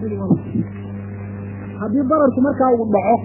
haddii dararku markaa uu dhaco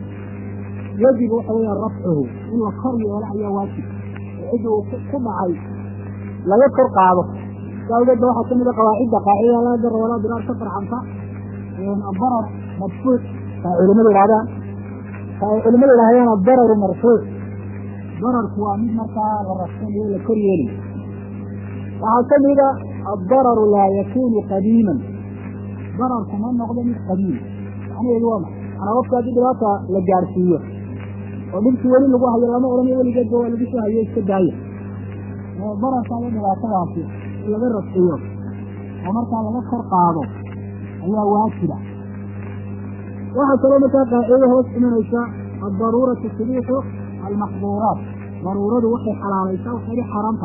yajibu waxa weya rafcuhu in la kor yeelo ayaa waajib oo cidda uu ku dhacay laga kor qaado saa awgeed ba waxaa kamid a qawaacidda qaacidada laa dara walaa diraar ka farcanta adarar madfuuc taa culimadu idhahdaan ta ay culimadu idhahdeen adararu marfuuc dararku waa mid markaa la rafsanayo la kor yeelayo waxaa kamida addararu laa yakunu qadiiman dararku ma noqdo mid qadiim macnaheedu waa maxay manaa qofka haddii dhibaata la gaarsiiyo oo dhibkii weli lagu hayo lama odhanayo weligeedba waa lagu soo hayo iska daaya dararka iyo dhibaatadaasi in laga rafciyo oo markaa laga kor qaado ayaa waajiba waxaa kaloo markaa qaacido hoos imanaysa addaruuratu tubiixu almaxduuraat daruuradu waxay xalaalaysaa waxay xaaraanta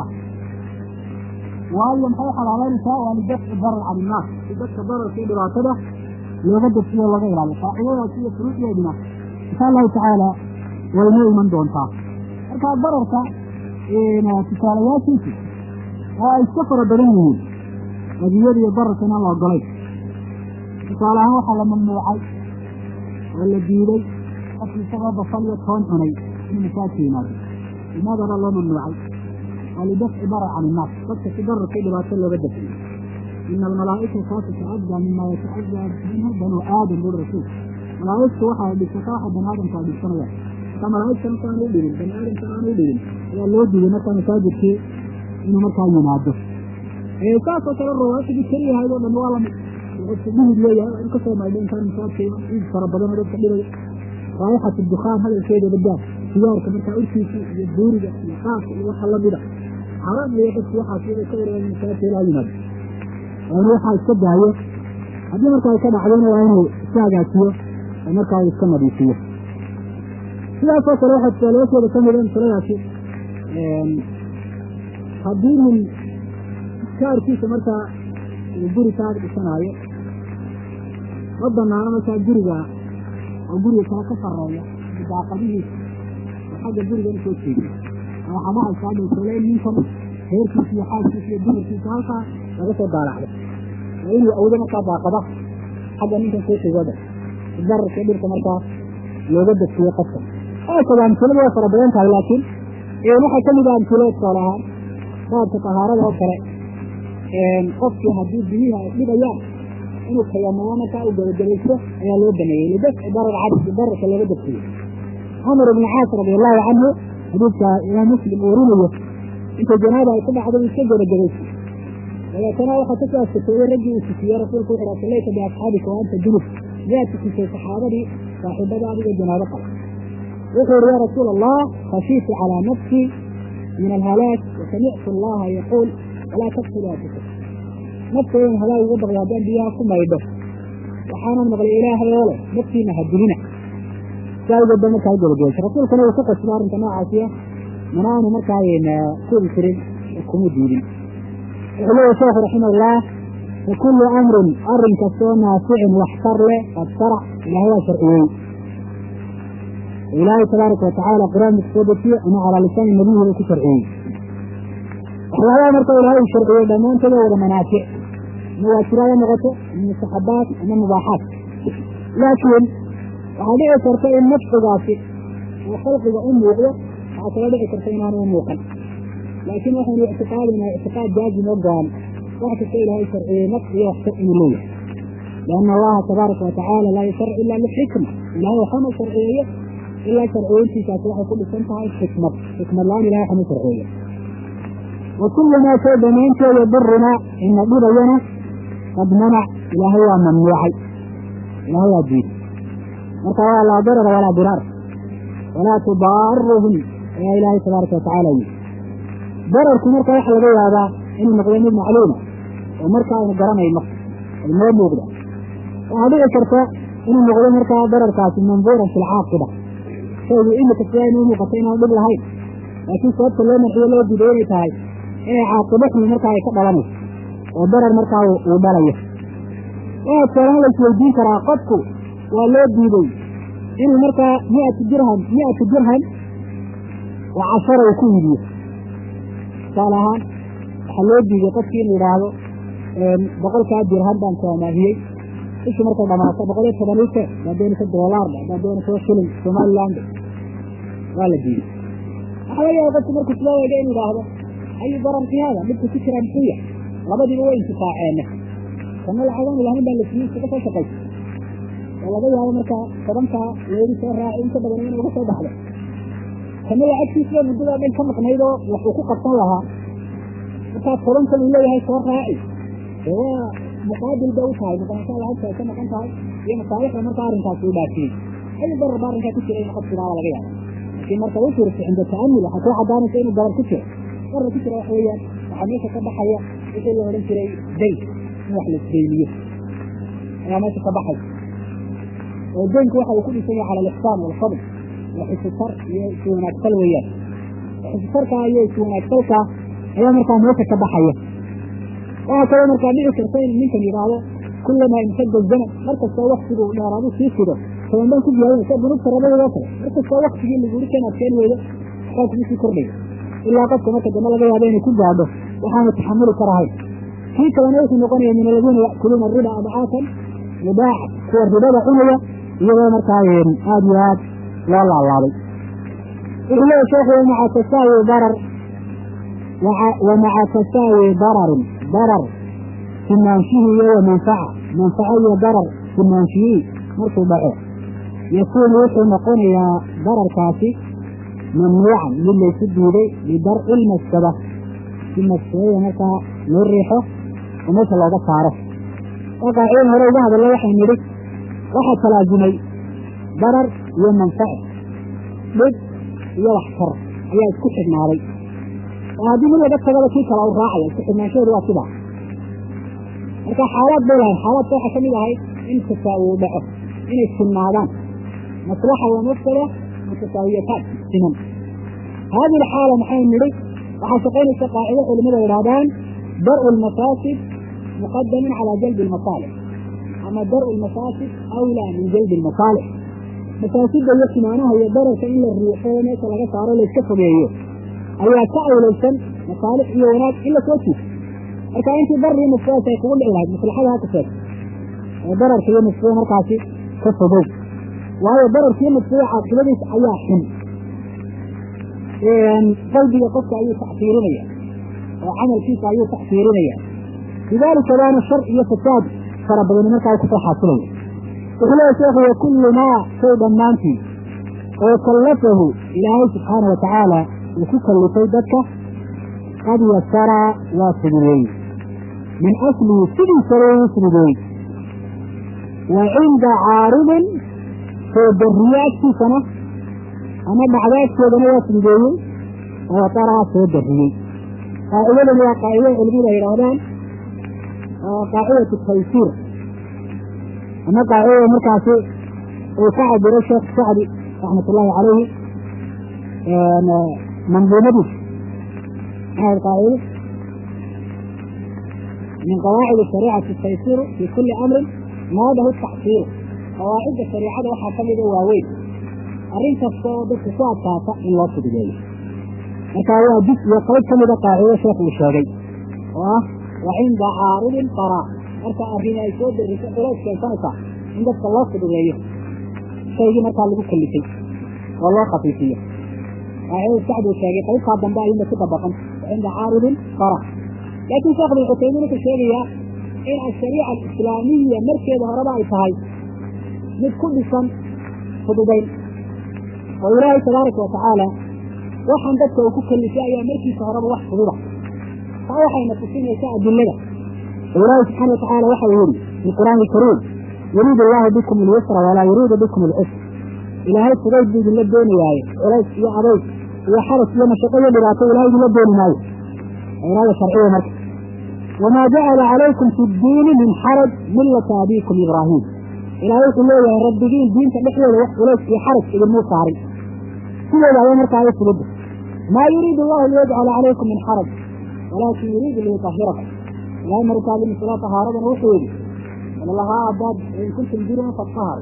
waayo maxay xalaalaynaysaa waa lidafci darar can innaas si dadka dararka iyo dhibaatada looga dafsiyo looga ilaaliyo qaacidadaas iyo furuucdeeduna insha allahu tacaala waynoo iman doontaa marka dararka tusaalayaashiisu oo ay iska fara badan yihiin adiyada iyo dararka inaan la ogolayn tusaale ahaan waxaa la mamnuucay oo la diiday qofki isagoo basal iyo toon cunay inuu masaajka yimaado limaadana loo mamnuucay waa lidafci darar can innaas dadka si dararka dhibaato looga dafciyo ina almalaa'ikata tatacaddaa mima yatacaddaa minhu banu aadam buri rasuul malaa'igtu waxaa dhibsata waxa bani aadamka ay dhibsanayaan marka malaa'igta marka aan u dhibin bani aadamka aan u dhibin ayaa loo diiday markaa masaajidkii inuu markaa yimaado saasoo kale rawaatidii keliyahayd oo dhan waa lamid wuxuu dhihid leeyahay in kasoo maydho intaan masaajidka ciid fara badan oo dadka dhibaya raayixatu dukhaan hadalkeeda badaa sigaarka markaa urkiisa iyo buuriga iyo qaafka iyo waxa lamida xaraam iyo dadku waxaas inay ka wareegaan masaajidka ilaa yimaado waa inuu waxaa iska daayo haddii markaa ay ka dhacdona waa inuu iska hagaajiyo oo markaa uu iska nadiifiyo sidaasoo kale waxaa tusaalayaashooda ka mida masaladaasi haddii nin iskaarkiisa markaa uu guri kaa dhisanaayo ma banaano markaa guriga oo guriga kale ka sareeya daaqadihiisa oo xagga guriga in soo jeediyo waxaa dhacaysaa dhulkale in ninkan heerkiisa iyo xaaskiisa iyo dumarkiisa halkaa laga soo daalacdo waa inuu awdo markaa daaqada xagga ninkan soo jeegooda dararka dhirka markaa looga dafsiyo qofka aasaba amsiladu waa fara badan tahay laakiin waxaa ka mid ah amsilo tusaale ahaan baabka tahaarada oo kale qofkii haddii biyihi ay dhibayaan inuu tayamamo markaa uu gabagabaysto ayaa loo baneeyey lidafci darar cabdi dararka looga dafsiyo camar ibni caas radi allahu canhu xadiidka imaam muslim uu warinayo inta janaaba ay ku dhacdo uu iska gabagabaystay dabeetana waxaa ka soo askateeyey raggii uu tukiyey rasuulku wuxu ha sallayta biasxaabika wa anta junub miyaad tukisay saxaabadii saaxiibada adiga janaabo qaba wuxuu yihi ya rasuul allah khashiitu calaa nafsi min alhalaak wasamictu allaha yaquul walaa taqtulu anfusakum naftoodan halaag uga baqday haddaan biyaha ku maydho waxaanan maqlay ilaahay oo leh naftiina ha dilina si awgeed ba markaa gabagabaysa rasuulkana uu ku qasbo arrinka noocaasiya mana aanu markaa kubi jirin kuma diidin wuxuu leeyahy sheekhu raximahullah fakulu amrin arrin kastoo naaficin waxtar leh qad sharac ilahay waa sharciyey ilaahay tabaaraka watacaala qur-aanka kusoo dejiye ama calaa lisaani nabiyihi uu ku sharciyey waxyaabaha marka ilaahay uu sharciyey dhammaantooda wada manaafic ama waajiraada noqoto ama mustaxabaat ama mubaaxaat laakiin waxaa dhici karta in nafcigaasi uu khalqiga u muuqdo waxaa kala dhici karta inaanu u muuqan laakiin waxaynu ictiqaadinaa ictiqaad jaazim oo go-an wax kasta ilaahay sharciyey nafc iyo waxtar inuu leeyahay lianna allaha tabaaraka watacaala laa yusharc ila lixikma ilahay waxama sharciyeeyo ilaa sharciyeyntiisaasi waxay ku dhisan tahay xikmad xikmad la-aan ilahay waxama sharciyeeyo wa kullu maa shay dhammaanteeda durunaa ina dhibayana qad manac ilaahay waa mamnuucay ilaahay waa diiday marka waa laa darara walaa diraar walaa tudaaruhum ayaa ilaahay tabaaraka watacaala yii dararku marka waxa laga yaabaa inuu noqdo mid macluuma oo marka aynu garanayno ay noo muuqda waxaa dhici karta inuu noqdo markaa dararkaasi manduuran fi lcaaqiba shaygu imika sidaa inuu muuqato inaan dhib lahayn laakiin sababta loo marxiyo loo diiday inay tahay inay caaqibo xumi markaa ay ka dhalanayso oo darar markaa uu dhalayo waxaa tusaalahaan la isweydiin karaa qofku waa loo diiday inuu markaa miatu dirham miatu dirham oo cashara uu ku iibiyo tusaale ahaan waxaa loo diiday qofkii inuu idhaahdo boqolkaa dirham baan ku amaahiyey bishii markay dhamaato boqol iyo toban ite haddaad doonaysa doolaarba haddaad doonaysa shilin somaliland waa la diiday waxaa laga yaaba qofku markuu soo eega inu idhaahdo ayu darar fi hada midku ku jiraa muxuu yahay labadiiba way intifaaceene kana lacagaan ilahayn baa la siiyey iskaga soo shaqaysa oo laga yaabo markaa tobankaa leedi soo raaci inta badan in uga soo baxdo kana lacagtiisa muddadaa dhan ka maqnaydoo wax uu ku qabsan lahaa markaa tobankan uu leeyahay soo raaci dee waa muqaabil bay u tahay maqnaanshaa lacagta ay ka maqan tahay iyo masaalixda markaa arrinkaasi u dhaafiyey ayu darar baa arrinkaa ku jira in qof sidaaba laga yaabo laakiin marka u fiirsa cinda ta'amul waxaa kuu caddaanaysa inuu darar ku jiro darar ku jira wax weeyaan waxaa meesha ka baxaya wixii la odhan jiray dayn in wax la isdeyniyo ayaa meesha ka baxay oo deynku waxa uu ku dhisan yahay cala alixsaan waalfadl waa xisitar iyo iswanaagtal weeyaan xisitarkaa iyo iswanaagtalkaa ayaa markaa meesha ka baxaya waxaa kaloo markaa dhici karta in ninkan yidhaahdo kulamaa imtada zaman mar kastoo waktigu dheeraadu sii fido toban baan ku diyaarinaysa bunugta rabadooda kale mar kastoo waktigii laguri kan adkeen weydo waxaa kugu sii kordhaya ilaa qofka marka dambe laga yaabo inay ku gaadho waxaanu taxamuli karahayn kii kalena wuxuu noqonaya min aladiina ya'kuluuna riba adcaafan mudaaca kuwa ribada cunaya iyadoo markaa aada iyo aad loo laalaabay wuxuu leeya sheekhu wamaca tasaawi darar wamaca tasaawi dararin darar sinaanshihi iyo wa manfaca manfaco iyo darar sinaanshihii markuu dhaco yakuunu wuxuu noqonayaa dararkaasi mamnuucan mid laysu diiday lidarci lmaskada si maskadada markaa loo riixo oo meesha looga saaro oo qaacidan hore uga hadalla waxay nidhi waxaa talaazimay darar iyo manfaco dhib iyo waxtar ayaa isku xidhnaaday oo haddii mid laga tagaba kii kale u raacaya isku xidhnaanshaheedu waa sidaa marka xaalaad bay lahayd xaalaadka waxaa ka mid ahayd in tasaawi u dhaco inay sinnaadaan maslaxa wa mafsada mutasaawiyataan siman haadihi alxaala maxay nidhi waxaa shaqaynaysa qaacido culimada yidhahdaan dar'u lmafaasid muqadamin calaa jalbi almasaalix ama dar'u lmafaasid awlaa min jalbi almasaalix mafaasida iyo simaanaha iyo dararka in la riixo meesha laga saaro layska fogeeyo ayaa ka awlaysan masaalix iyo wanaag in lasoo jiifo marka intii darii mafsadaas ay kugu dhici lahayd maslaxada ha kaseed oo dararka iyo mafsada markaasi ka fogow waayo dararka iyo mafsada caaqibadiisa ayaa xun qalbiga qofka ayuu tacsiirinaya oo camalkiisa ayuu tacsiirinaya lidaalika baana shar iyo fasaad fara badani markaa kusoo xaasilaya wuxuu leeya sheekhu wakullu maa shay dhammaantii oo kallafahu ilaahay subxaana wa tacaala uu ku kallifay dadka qad yasara waa fududeeyey min aslihi sidiisaba uu fududeeyey wa cinda caaridin soo darriye agtiisana ama dhacdaadkeedana waa fududeeyey oo daraa soo darriyey qaacidadani waa qaacido culimadu ay yidhaahdaan qaacidatu taysiir ama qaacidada markaasi uu ka cabiro sheekh sacdi raxmat ullaahi calayhi manduumadiis maxaad qaacido min qawaacid shariicati taysiiru fi kuli amrin naadahu taxsiiru qawaacidda shariicada waxaa ka mida waaweyn arrin kasta oo dadka ku adkaata in loo fududeeyo markaa waa jis iyo qayb ka mida qaacido sheekh uu sheegay oo ah wa cinda caaridin qaraa marka arrin ay soo dariso culays keensanaysaa in dadka loo fududeeyo shaygii markaa lagu kalifay oo loo khafiifiyo qaacidada sacd uu sheegay qaybtaa dambe ayuunba ku dabaqan wa cinda caaridin qara laakiin sheekh bin cutaymiin wuxuu sheegayaa in ashariica alislaamiya markeeda horeba ay tahay mid ku dhisan fududayn oo ilaahay tabaaraka wa tacaala waxaan dadka uu ku kalifay ayaa markiisa horeba wax fududa taa waxayna tusinaysaa adilada oo ilaahay subxaana wa tacaala waxa uu yihi fi qur'aani alkariim yuriidu allahu bikum alyusra walaa yuriidu bikum alcusr ilaahay fudayd buu idinla doonayaaye culays iyo adayg iyo xaras iyo mashaqo iyo dhibaato ilahay idinla dooni maayo iraada sharciya marka wamaa jacala calaykum fi ddiini min xaraj millata abiikum ibraahim ilaahay wuxuu leeyahay rabbigiin diinta dhexdeeda wax culays iyo xaraj idinmuu saarin sideeda ayaa markaa ay fududda maa yuriidu allahu liyajcala calaykum min xaraj walaakin yuriidu liyutahirakum ilahay markaa limisla tahaaradana wuxuu yidhi walalahaa haddaad in kuntum jirin fatahar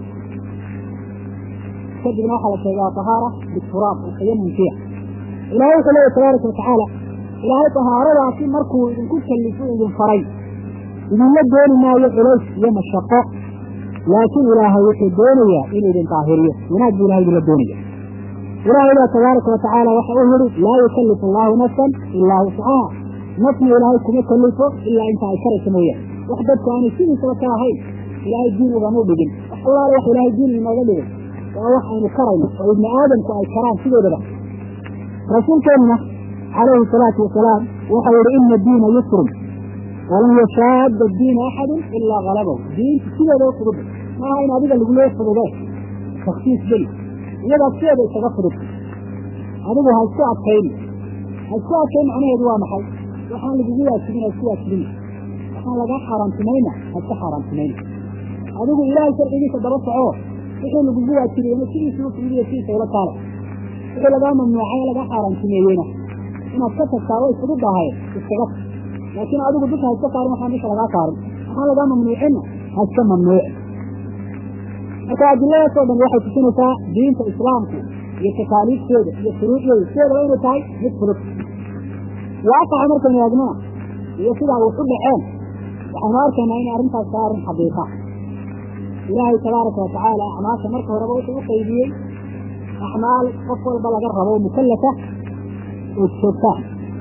kadibna waxaa la sheegaa tahaara bituraab alqiyamum fiiha ilahay wuxuu leeyahy tabaaraka watacaala ilaahay tahaaradaasi markuu idinku kallifo idin faray idinla dooni maayo culays iyo mashaqo laakiin ilaahay wuxuu doonayaa inuu idin daahiriyo wanaag buu ilahay idinla doonaya ilaahay baa tabaaraka wa tacaala waxa uu yihi laa yukallifu allahu nafsan ilaa wuscaha nafna ilaahay kuma kalifo ilaa inta ay karaysa mooyaane wax dadku aanay sidiisaba ka ahayn ilaahay diin ugamuu dhigin wax allaale wax ilaahay diin inooga dhigay waa wax aynu karayno oo ibni aadamku ay karaan sidoodaba rasuulkeenuna calayhi salaatu wasalaam waxau yihi ina diina yusrun walan yashaada diina axadun ilaa halabahu diinta sideeda u fudud maaha in adiga laguloo fududee taksiis geli iyadaa sideeda isaga fudud adigu ha isku adkayn ha isku adkayn macnaheedu waa maxay waxaan lagugu waajibin ha isku waajibin waxaan lagaa xaaraantimayna ha iska xaaraantimayna adigu ilaahay sharcigiisa daba soco wixii lagugu waajibiyena sidiisii u fududiyo sidiisa ula taala wixii lagaa mamnuucay lagaa xaaraantimeeyeyna inaad ka tagtaa way fududahay iskaga tag laakiin adigu dusha ha iska saarin waxaan dusha lagaa saarin waxaan lagaa mamnuucinna ha iska mamnuuci marka adiladaasoo dhan waxay tusinaysaa diinta islaamku iyo takaaliifteeda iyo shuruucdeeda sideedaba inay tahay mid fudud waaqaca markaynu eegnana iyo sidaa wax u dhaceen waxaynu arkaynaa inay arrintaas tahay arrin xaqiiqa ilaahay tabaaraka wa tacaala acmaasha marka horeba wuxuu u qaybiyey acmaal qof walba laga rabo mukallafa oo joogtaa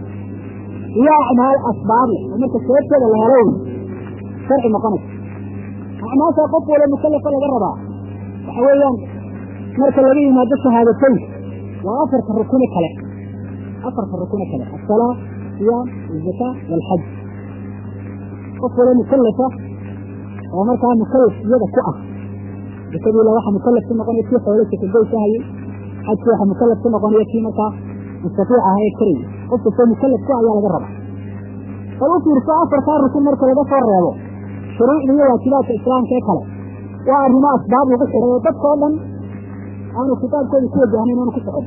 iyo acmaal asbaab leh oo marka sababteeda la helo sharci noqonaysa acmaasha qof walba mukallafa laga rabaa waxa weeyaan marka laga yimaado shahaadatayn waa afarta rukune kale afarta rukune kale asalaa siyaam azakaa walxaj qof walba mukallafa oo markaa mukallaf iyada ku ah zakadiila waxa mukallaf ku noqonaya kii xoolo sakagoysahayey xajki waxa mukallaf ku noqonaya kii markaa mustaiic aha ee karayay qof kastoo mukallaf ku ayaa laga rabaa bal u fiirso afartaa rukun marka laga soo reebo shuruucda iyo waajibaadka islaamka ee kale waa arrimo asbaab lagu xidhay oo dadkao dhan aanu kitaabkooda ku wajahnayn oonu ku socon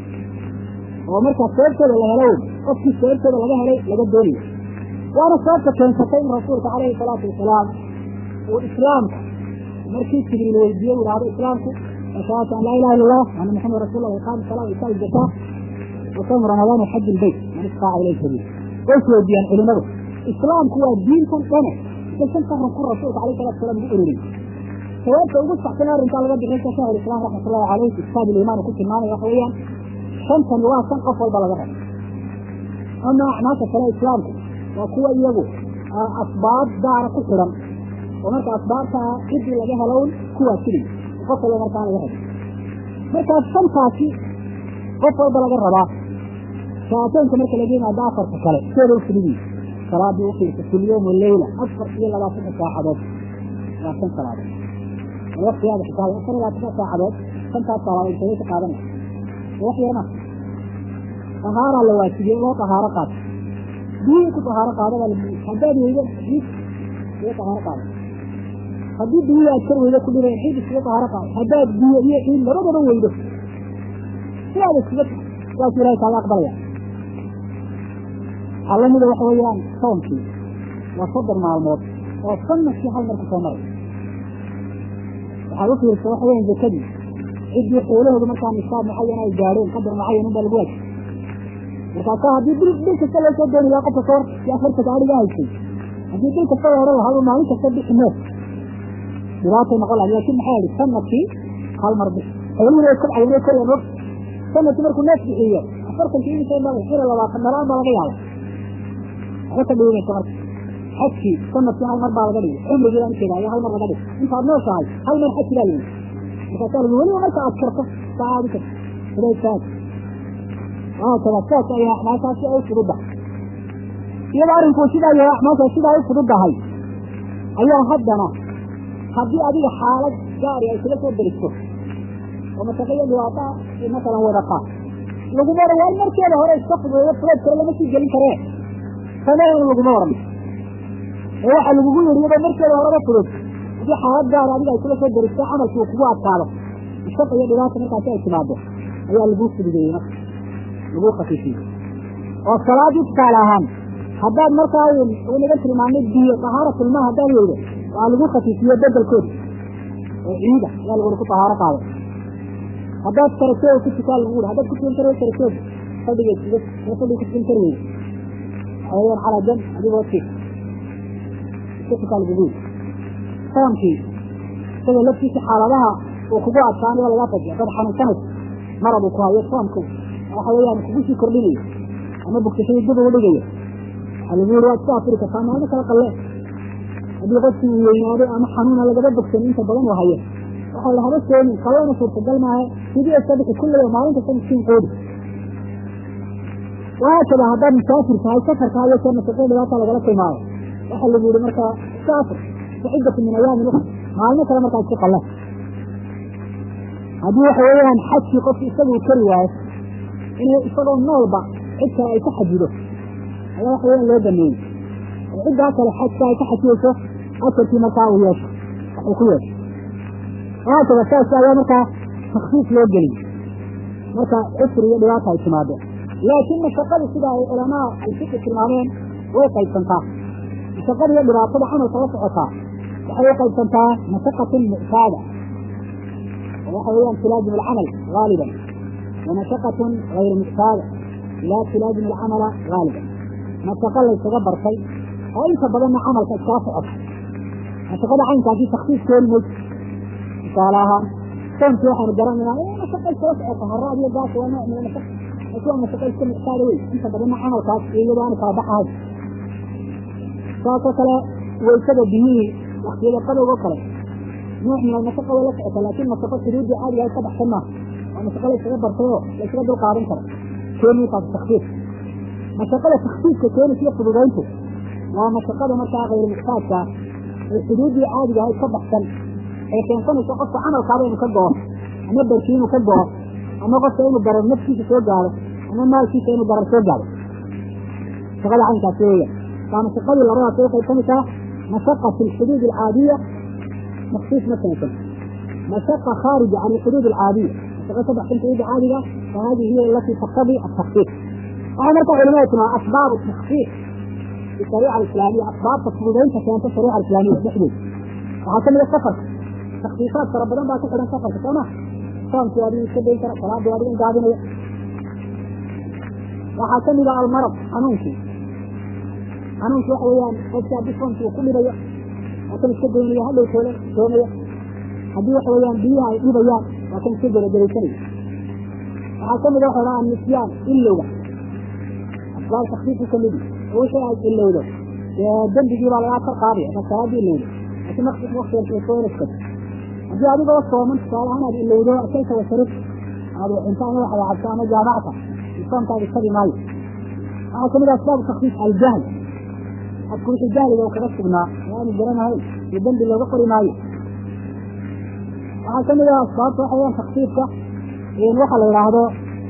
oo markaa sababtooda la helo qofkii sababtooda laga helay laga doonayo waana sababta keensatay in rasuulka calayhi salaatu wasalaam uu islaamka markii jibriil weydiiye u ihahdo islaamku ashahadatu an laa ilaha illa allah ana maxamed rasul lah iqaam salaa isaa zakaa وصوم رمضان وحج البيت من استطاع اليه سبيل ايش وجيان علماء اسلام هو دين كان سنه بس انت رسول رسول عليه الصلاه والسلام بيقول لي سواء تقول صح كنا انت على قد انت شهر الاسلام رحمه الله عليه كتاب الايمان وكنت معنا يا اخويا خمسه نواه كان افضل بلغه اما ناس كلا اسلام وقوة يجو اسباب دار كثرا ومرك اسبابها كدي لجها لون كوا كلي وقفل مركان لجها مركز شمساتي qof walba laga rabaa shaataynka marka laga yimaado afarta kale seeda u fududi salaadii ufiirsa kulyowm waleyla afar iyo labaatanka saacadood waa shan salaadood waqtigaada xitaa afar iyo labaatanka saacadood shantaas salaadood intagay ka qaadanaya wax yarma tahaaraa la waajibiyey loo tahaaro qaato biyihii ku tahaaro qaada baa labuyi haddaad weydo ciid iga tahaaro qaado haddii biyihii aad kar weydo ku dhinayn ciid iskaga tahaaro qaado haddaad biyo iyo ciid labadaba weydo sidaada iskaga saas ilahay kaaga aqbalaya waxaa lamida waxa weeyaan soonkii waa soddon maalmood oo sanadkii hal mar ku soo maray waxaad u fiirsa waxa weyan zakadii ciddii xoolahoodu markaa nisaab mucayan ay gaadheen qadar mucayan unbaa lagu waajib markaasaa haddii bil bil kasta loo soo dooni lahaa qofka soor si afarta gaadhiga haysay haddii bil kasta la odhan lahaa maalin kasta bixi neef dhibaatay noqon lahay laakin maxaa yihi sanadkii hal mar bix xoolihii way kobcayen way korayaan waqti sanadkii markuu neef bixiyo afartankii imisa mala xira labaatan dhalaan baa laga yaaba waxba ka dhiimaysa marka xajkii sanadkii hal mar baa laga dhigay cumrigii baan ujeeda ayaa hal mar laga dhigay intaad nooshahay hal mar xaji baa yimi markaasaa lagu weliba marka aad karto saa aadi karto hudaysaas waakada saas ayaa acmaashaasi ay fududdahay iyadoo arrinkuu sidaa yahay acmaashaas sidaa ay fududdahay ayaa haddana haddii adiga xaalad gaari ay kula soo deristo oo masaqaya dhibaataa masalan wadaqa laguma oran waa in markeeda hore iska fududeeyo fuleed kale lama sii gelin karee sameyn laguma oran ee waxaa lagugu yiri iyadoo markeeda horeba fudud haddii xaalad gaara adiga ay kula soo deristo camalkii uu kugu adkaado ishaq iyo dhibaata markaasi ay timaado ayaa laguu fududeeyey marka laguu khafiifiyey oo salaadii tusaale ahaan haddaad markaa naga tilmaamay biyo tahaara tilmaa haddaad weydo waa lagu khafiifiye bedelkooda oo ciida ayaa laguna ku tahaaro qaado haddaad karateeda ku tukaa lagu uri haddaad kutukan kar karateeda fadhiga iskaga fadhiga kutukan kari weydo waxaweyaan calaa jan adigoo tiif iska tukaa lagugu yiri soonkii isaga laftiisa xaaladaha uu kugu adkaanayo lagaa fajiyo dad xanuunsanaysa marad uu ku hayo soomku waxa weeyaan kugu sii kordhinayo ama bogsashadii dib ugu dhigayo waxaa lagu yiri waad iska afuri kartaa maalmo kala qalle haddii qofkii uu weynaaday ama xanuuna lagaba bogsanin inta badan uu hayo waxaa la haba soomin qallana suurtagal maaha sidii iska bixi kullaya maalin kasta miskiin qoodi wahaakada haddaad musaafir tahay safarka hayo soo nafaqo dhibaata lagala tilmaamo waxaa lagu yihi markaa iska afur kaciddatu min ayaami lukra maalmo kale markaa iska qalle haddii waxa weeyaan xajkii qofki isagu kari waayo inuu isagoo noolba cid kale ay ka xajido ayaa waxa weeyaan loo baneeyey oo ciddaa kale xajka ay ka xajiyeyso ajarkii markaa uu yeesho waxuu ku yeesho wahaakada saas ayaa markaa taksiis loo geliyey marka cusri iyo dhibaata ay timaado laakiin mashaqadu sida ay culamaa alfiqi tilmaameen way qaybsantaa mashaqada iyo dhibaatada camalka la socotaa waxay u qaybsantaa mashaqatun muctaada oo waxa weeyaan tilaazim alcamal gaaliban wa mashaqatun gayru muctaada laa tilaazim alcamala gaaliban mashaqo laysaga bartay oo inta badanna camalka iskala socota mashaqada caynkaasi taksiis keeni mayso tusaale ahaan soomkii waxaanu garanaynaa mashaqo iskala socota haraad iyo gaas waa nooc min mashaqa laakiin waa mashaqo iska muctaada wey inta badanna camalkaas iyadoo aanu kala baxahayn saasoo kale waysada biyihii waktiyada qadowg oo kale nooc min almashaqa way la socota laakiin mashaqo shuruudii caadiga ay ka baxsan maaha waa mashaqo laysaga bartay oo laysaga dul qaadan karo keenaysaas taksiis mashaqada taksiiska keenaysa iyo fududayntu waa mashaqada markaa kayru muxtaajka ee xuduuddii caadiga ahayd ka baxsan ee keensanaysa qofka camalkaaba inuu ka go'o ama barkii inuu ka go'o ama qofka inuu darar naftiisa soo gaaro ama maalkiisa inuu darar soo gaaro mashaqada caynkaasi weeya waa mashaqadii labadaas ay qaybsanaysaa mashaqa fi lxuduud alcaadiya مخصوص مثلا مشقة خارجة عن الحدود العادية مشقة تبع في الحدود العادية فهذه هي التي تقتضي التخفيف وهذا مرتع علماء أسباب التخفيف في الشريعة الإسلامية أسباب تفضيلين كانت الشريعة الإسلامية تحدث وهكذا من السفر تخفيفات ربنا ما تقدر سفر كما صام في هذه السبيل ترى صلاة في هذه قاعدين وهكذا المرض حنونتي حنونتي وحويان قد بصمت وكل ريح waa kan iska goynaya hadhow toole toonaya haddii waxa weeyaan biyaha ay dhibayaan waa kan iska garagaraysanaya waxaa kamid a waxa dhaha nisyaan ilowga asbaab takfiifu kamid oo wixii aad ilowdo dembigii baa lagaa kor qaadaya marka salaadii ilowdo laakiin maqsad waktigan soonaska haddii adigoo sooman tusaale ahaan aad ilowdo akayta wasarif aad cunto ama waxa cabto ama jaamacta soonkaadi tabi maayo waxaa kamid a asbaabu takfiif aljahl qofku wixii jahliga uu kaga sugnaa aanu garanahayn iyo dembi looga qori maayo waxaa kamid ah asbaabta waxa weyaan takfiifka waxa la yidhaahdo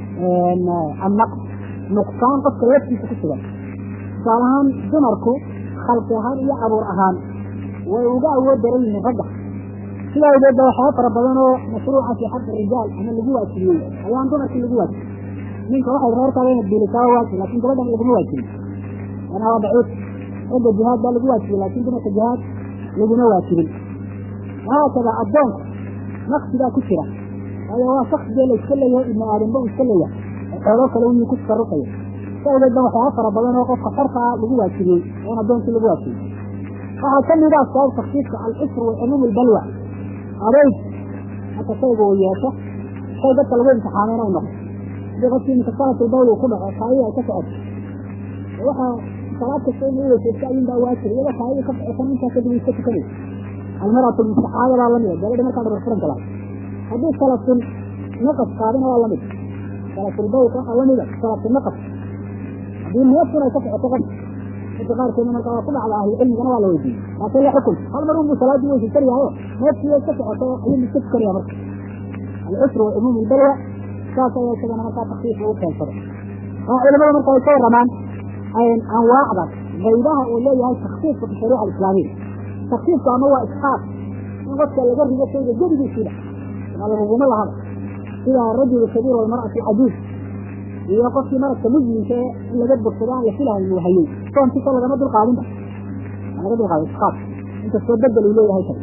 annaqs nuqsaan qofka laftiisa ku sugan tusaale ahaan dumarku khalqi ahaan iyo abuur ahaan way uga awood daran yihiin ragga sidaa awgeed ba waxyaaba fara badan oo mashruuca fi xaqi rijaal ama lagu waajibiyey ayaan dumarkii lagu waajibin ninka waxay reerkaada inad biilisaa waajib laakin gabadhan laguma waajibin ana waa daciif ragga jihaad baa lagu waajibiyey laakin dumarka jihaad laguma waajibin haakada addoonka naqsigaa ku jira waayo waa shaksige la iska leeyahay ibnu aadamba uu iska leeyahay xooloo kale wiyuu ku tasarufaya sa awgeed ba waxyaaba fara badan oo qofka xorka ah lagu waajibiyey oon addoonkii lagu waajibiyey waxaa kamid ah sabab taksiiska alcusr wa cumuum albalwa adayg marka shayga uu yeesho shay dadka lagu imtixaamay inay noqo hadii qofkii mutasalat albawl uu ku dhaco kaayada ay ka socoto waxa salaad kasta in u weyseesto ayuun baa waajib iyadoo kaayada ka socotan intaa kadib iska tukanaysa almaratu lmustaxaada baa lamid gabadha markaa dhabarfuran kala haddii salatul naqas qaadana waa lamid salatul bawt waxaa lamida salatul naqas haddii neefkun ay ka socoto qof dadka qaarkeedna markaa waa ku dhacda ahlucilmigana waa la weydiiyey laakin la xukun hal mar unbuu salaadii weysaysanayaayo neefkii way ka socoto ayuu iska tukanaya marka alcusru wa cumuum albalwa saas ayaa isagana markaa takfiif ugu keensado waa culimada marka ay ka waramaan anwaacda qaybaha uu leeyahay takfiifka fi shariica alislaamiya takfiifku ama waa isxaaq in qofka laga rido shayga gedigiisiiba waa laguguma lahaba sida arajul kabiir walmar'atu cajuuz iyo qofkii maradka muslimka ee in laga bogsado aan la filahayn uu hayey soonkiisa lagama dulqaadinba laga dulqaado isxaaq inkastoo bedel uu leeyahay kale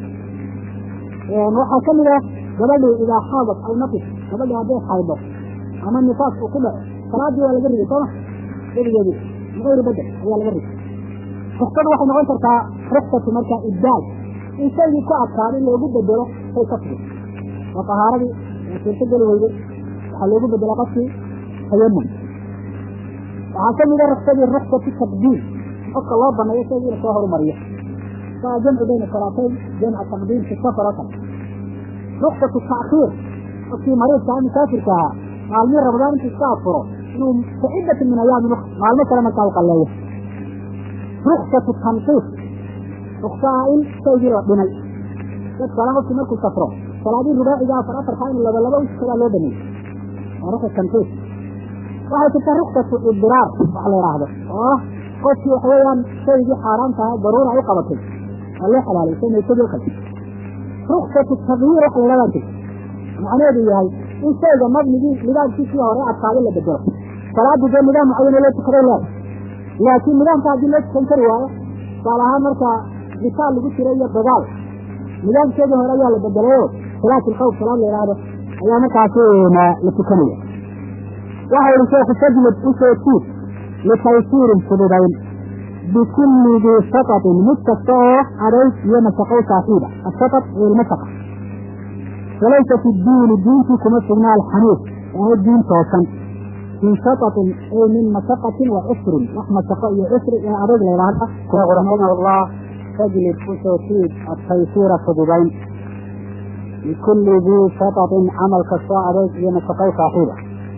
waxaa kamid ah gabadhi idaa xaadat aw naqis gabadhi hadday xaydo ama nifaas uu ku dhaco salaadii waa laga riday sooma gedigeedii bigayri bedel ayaa laga riday ruksadu waxay noqon kartaa ruksatu markaa ibdaal in shaygii ku adkaada in loogu bedelo shay ka tigi oo tahaaradii suurto geli weyday waxaa loogu bedela qofkii tayamum waxaa ka mida ruksadii ruksatu taqdiim qofka loo baneeyo shaygii ina soo horumariyo saa jamcu bayna salaatayn jamca taqdiim fi safar oo kale ruksatu taakhiir qofkii mariidka ah musaafirka ahaa maalmihii ramadaan intuu iska afuro inuu kacidatin min ayaami ukra maalmo kale markaa u qalleeyo ruksatu tanqiis ruksaha in shaygii la dhimay dad kale qofkii markuu safro salaadii rubaaciga afar afarkaa in laba laba uskadaa loo baneeyey waa ruksa tanqiis waxay jirtaa ruksatu idiraar wax la idhaahdo oo ah qofkii waxa weeyaan shaygii xaaraanta aha daruura ay u qabatay waa loo xalaalay shay maysadii o kale ruksatu tagyiir wax la idhahdaa jirta macnaheedu yahay in shayga mabnigii nidaamkiisii hore adkaado la bedelo salaadii dee nidaam mucayana loo tukaday leeda laakiin nidaamka haddii loo tukan kari waayo tusaale ahaan markaa bitaal lagu jiro iyo dagaal nidaamkeedii hore ayaa la bedelayo salaat ilkhawf salaad la idhaahdo ayaa markaasi la tukanaya waxa yihi sheekhu fajlid usoo tuud litaysiirin fududayn bikulli dii satatin mid kasta oo adayg iyo mashaqow saaxiiba asatat iyo ilmashaqa walaysa fi diini diintii kuma sugna alxaniif ee diin toosan min shatatin ay min mashaqatin wa cusrin wax mashaqo iyo cusri ee adayg la yidhaahda raximahullah fajlid usoo tuud ataysiira fududayn bikulli dii shatatin camal kastoo adayg iyo mashaqow saaxiiba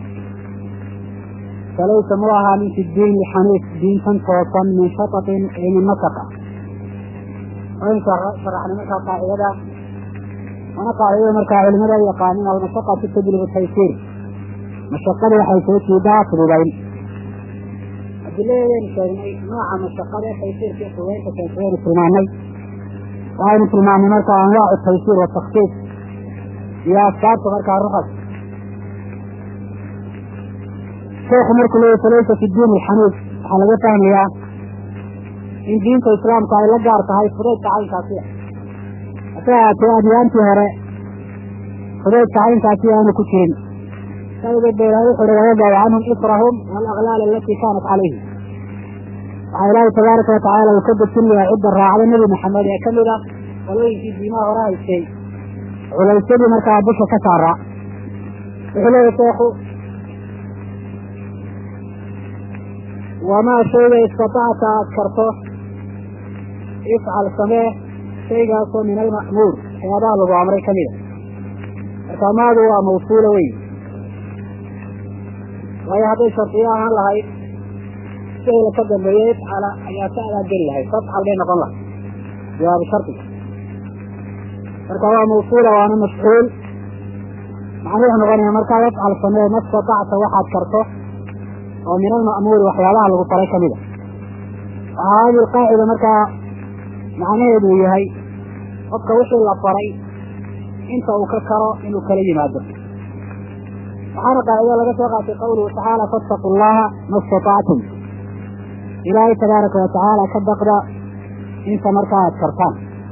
falaysa mu ahaanin fi diini xaniif diintan toosan min shatatin ee min mashaqa wayn sharaxnay markaa qaacidada wana qaacidada markaa culimada yaqaanin almashaqatu tajlibu taysiir mashaqada waxay soo jiidaa fududayn adiladeedaynu sheegnay nooca mashaqada taysiirka iyo fududaynta keensayaynu tilmaanay waxaynu tilmaanay markaa anwaacu taysiir watakfiif iyo asbaabta markaa rukas sheekhu markuu leeyahy falaysa fi diin alxaniif waxaa laga fahmayaa in diinta islaamka ay la gaar tahay fudaydka caynkaasi hase ahaatee adyaantii hore fudaydka caynkaasi aanu ku jirin sabadeed ba ilahay wuxu uhi wayadacu canhum israhum walaklaal alatii kaanat calayhim waxaa ilaahay tabaaraka watacaala uu ka dejinayaa cidda raacda nebi maxamed ee kamid ah qolooyinkii diimaha hore haystay culaysyadii markaa busha ka saaraa wuxuu leeyahy sheekhu wamaa shayga istatacta aad karto ifcal samee shaygaasoo min alma'muur waxyaabaha lagu amray ka mida marka maadu waa mawsuula wey waayo hadday shardiyo ahaan lahayd shayla ka dambeeya ifcala ayaa ka adaa geli lahayd fafcal bay noqon lahay jawaabu shardiga marka waa mawsuula waana mafcuul macnuu wuxuu noqonaya markaa ifcal samee ma istatacta waxaad karto oo min alma'muuri waxyaabaha lagu faray ka mida waxaa hadi qaacida markaa macnaheedu uu yahay qofka wixii la faray inta uu ka karo inuu kala yimaado waxaana qaacida laga soo qaatay qawluhu tacaala fattaqu llaha ma istatactum ilaahay tabaaraka watacaala ka baqda inta markaa aad kartaan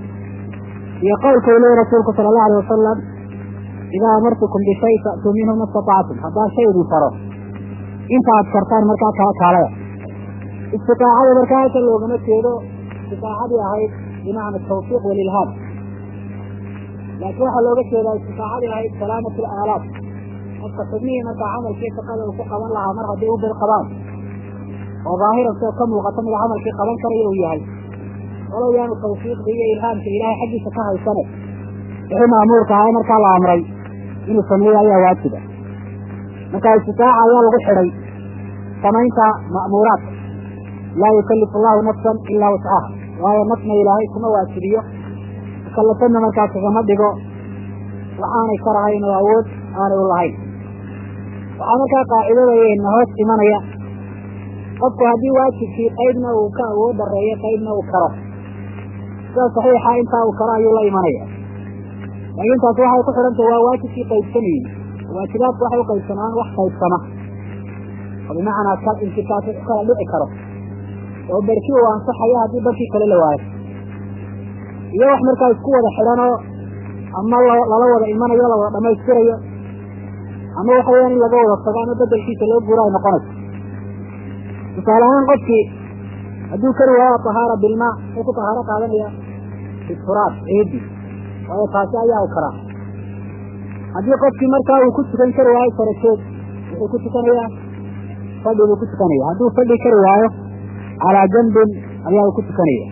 iyo qowlka uu leeyahy rasuulku sala allahu alay wasalam idaa amartukum bishay fa'tuu minhu ma istatactum haddaan shay idin faro inta aad kartaan markaa kaa kaalaya istiaacada markaa halka loogama jeedo istiaacadii ahayd bimacna tawfiiq walilhaam laakiin waxaa looga jeedaa istiaacadii ahayd salaamat alaalaat qofka xubnihii markaa camalkii shaqada uu ku qaban lahaa mar haddii u bir qabaan oo daahiran soo ka muuqata mida camalkii qaban karayo uu yahay walow yaanu tawfiiqda iyo ilhaamka ilaahay xaggiisa ka haysane wixii maamuurka ahaa markaa la amray inuu sameeyo ayaa waajiba marka istitaaca ayaa lagu xidhay samaynta ma'muuraadka laa yukalifu allahu nafsan ilaa wascaha waayo nafna ilaahay kuma waajibiyo mukallafanna markaas kagama dhigo waxaanay karahayn oo awood aanay u lahayn waxaa markaa qaacidadayna hoos imanaya qofku haddii waajibkii qaybna uu ka awood dareeyo qaybna uu karo sida saxiixa intaa uu karo ayuu la imanaya laakiin taasi waxay ku xidhantay waa waajibkii qaybsanayin waajibaadku waxay u qaybsamaan wax qaybsama oo bimacnaa kal intikaas u kala dhici karo oo barki uu ansaxayo haddii barkii kale la waayo iyo wax markaa isku wada xidhanoo ama lala wada imanayo la wada dhamaystirayo ama waxa weyaan in laga wada tago ama bedelkiisa loo guuro ay noqonayso tusaale ahaan qofkii hadduu kari waayo tahaara bilmaa wuxuu ku tahaaro qaadanaya bituraab ciidi waayo taasi ayaa u karaa haddii qofkii markaa uu ku tukan kari waayo sarajoog wuxuu ku tukanayaa fadhi buu ku tukanaya hadduu fadhi kari waayo calaa janbin ayaa uu ku tukanaya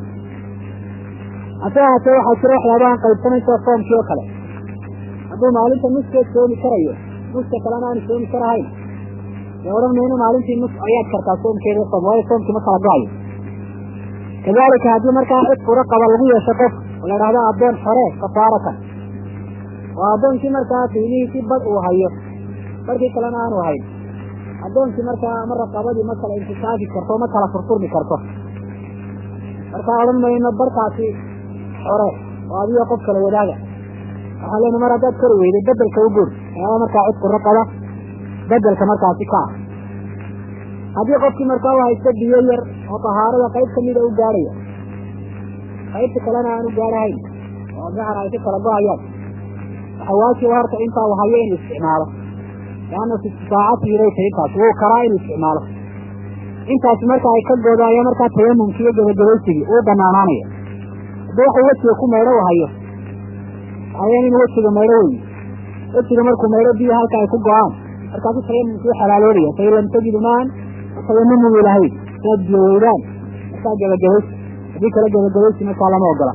hase ahaatee waxaa jira waxyaabahan qaybsanaysa soomkii oo kale hadduu maalinta nuskeed soomi karayo nuska kalena aanu soomi karahayn dee odhan mayno maalintii nus ayaad kartaa soomkeeda soom waayo soomkii ma kala go-ayo kadalika haddii markaa cid furo qaba lagu yeesho qof oo la idhahdo addoon xore kafaaratan oo addoonkii markaa qiimihiisii bad uu hayo barkii kalena aanu hayn addoonkii markaa ama raqabadii ma kala intisaafi karto ma kala furfurmi karto markaa odhan mayno barkaasi xore oo adiga qof kala wadaaga waxaa leena mar haddaad kari weyday bedelka u guur ayaaba markaa cid furo qaba bedelka markaasi ka ah haddii qofkii markaa u haysto biyo yar oo tahaarada qayb kamida u gaadhaya qaybta kalena aan u gaadhahayn oo gacan ay ka kala go-ayaan waxaa waajiba horta intaa uu hayo inuu isticmaalo leanna fi istisaacatihi bay tahay intaas wuu karaa inuu isticmaalo intaasi marka ay ka goodo ayaa markaa tayamumki iyo gabagabaysigii uu banaanaanaya haddii waxuu wejiga ku maydho u hayo waxaaweyaan inuu wejiga maydho weyi wejiga markuu maydho biyo halka ay ku go-aan markaasu tayamumkii u xalaaloobaya fain lam tajidu maan tayamumuu ilahayn saad biyo weydaan markaa gabagabaysi haddii kale gabagabaysi markaa lama ogola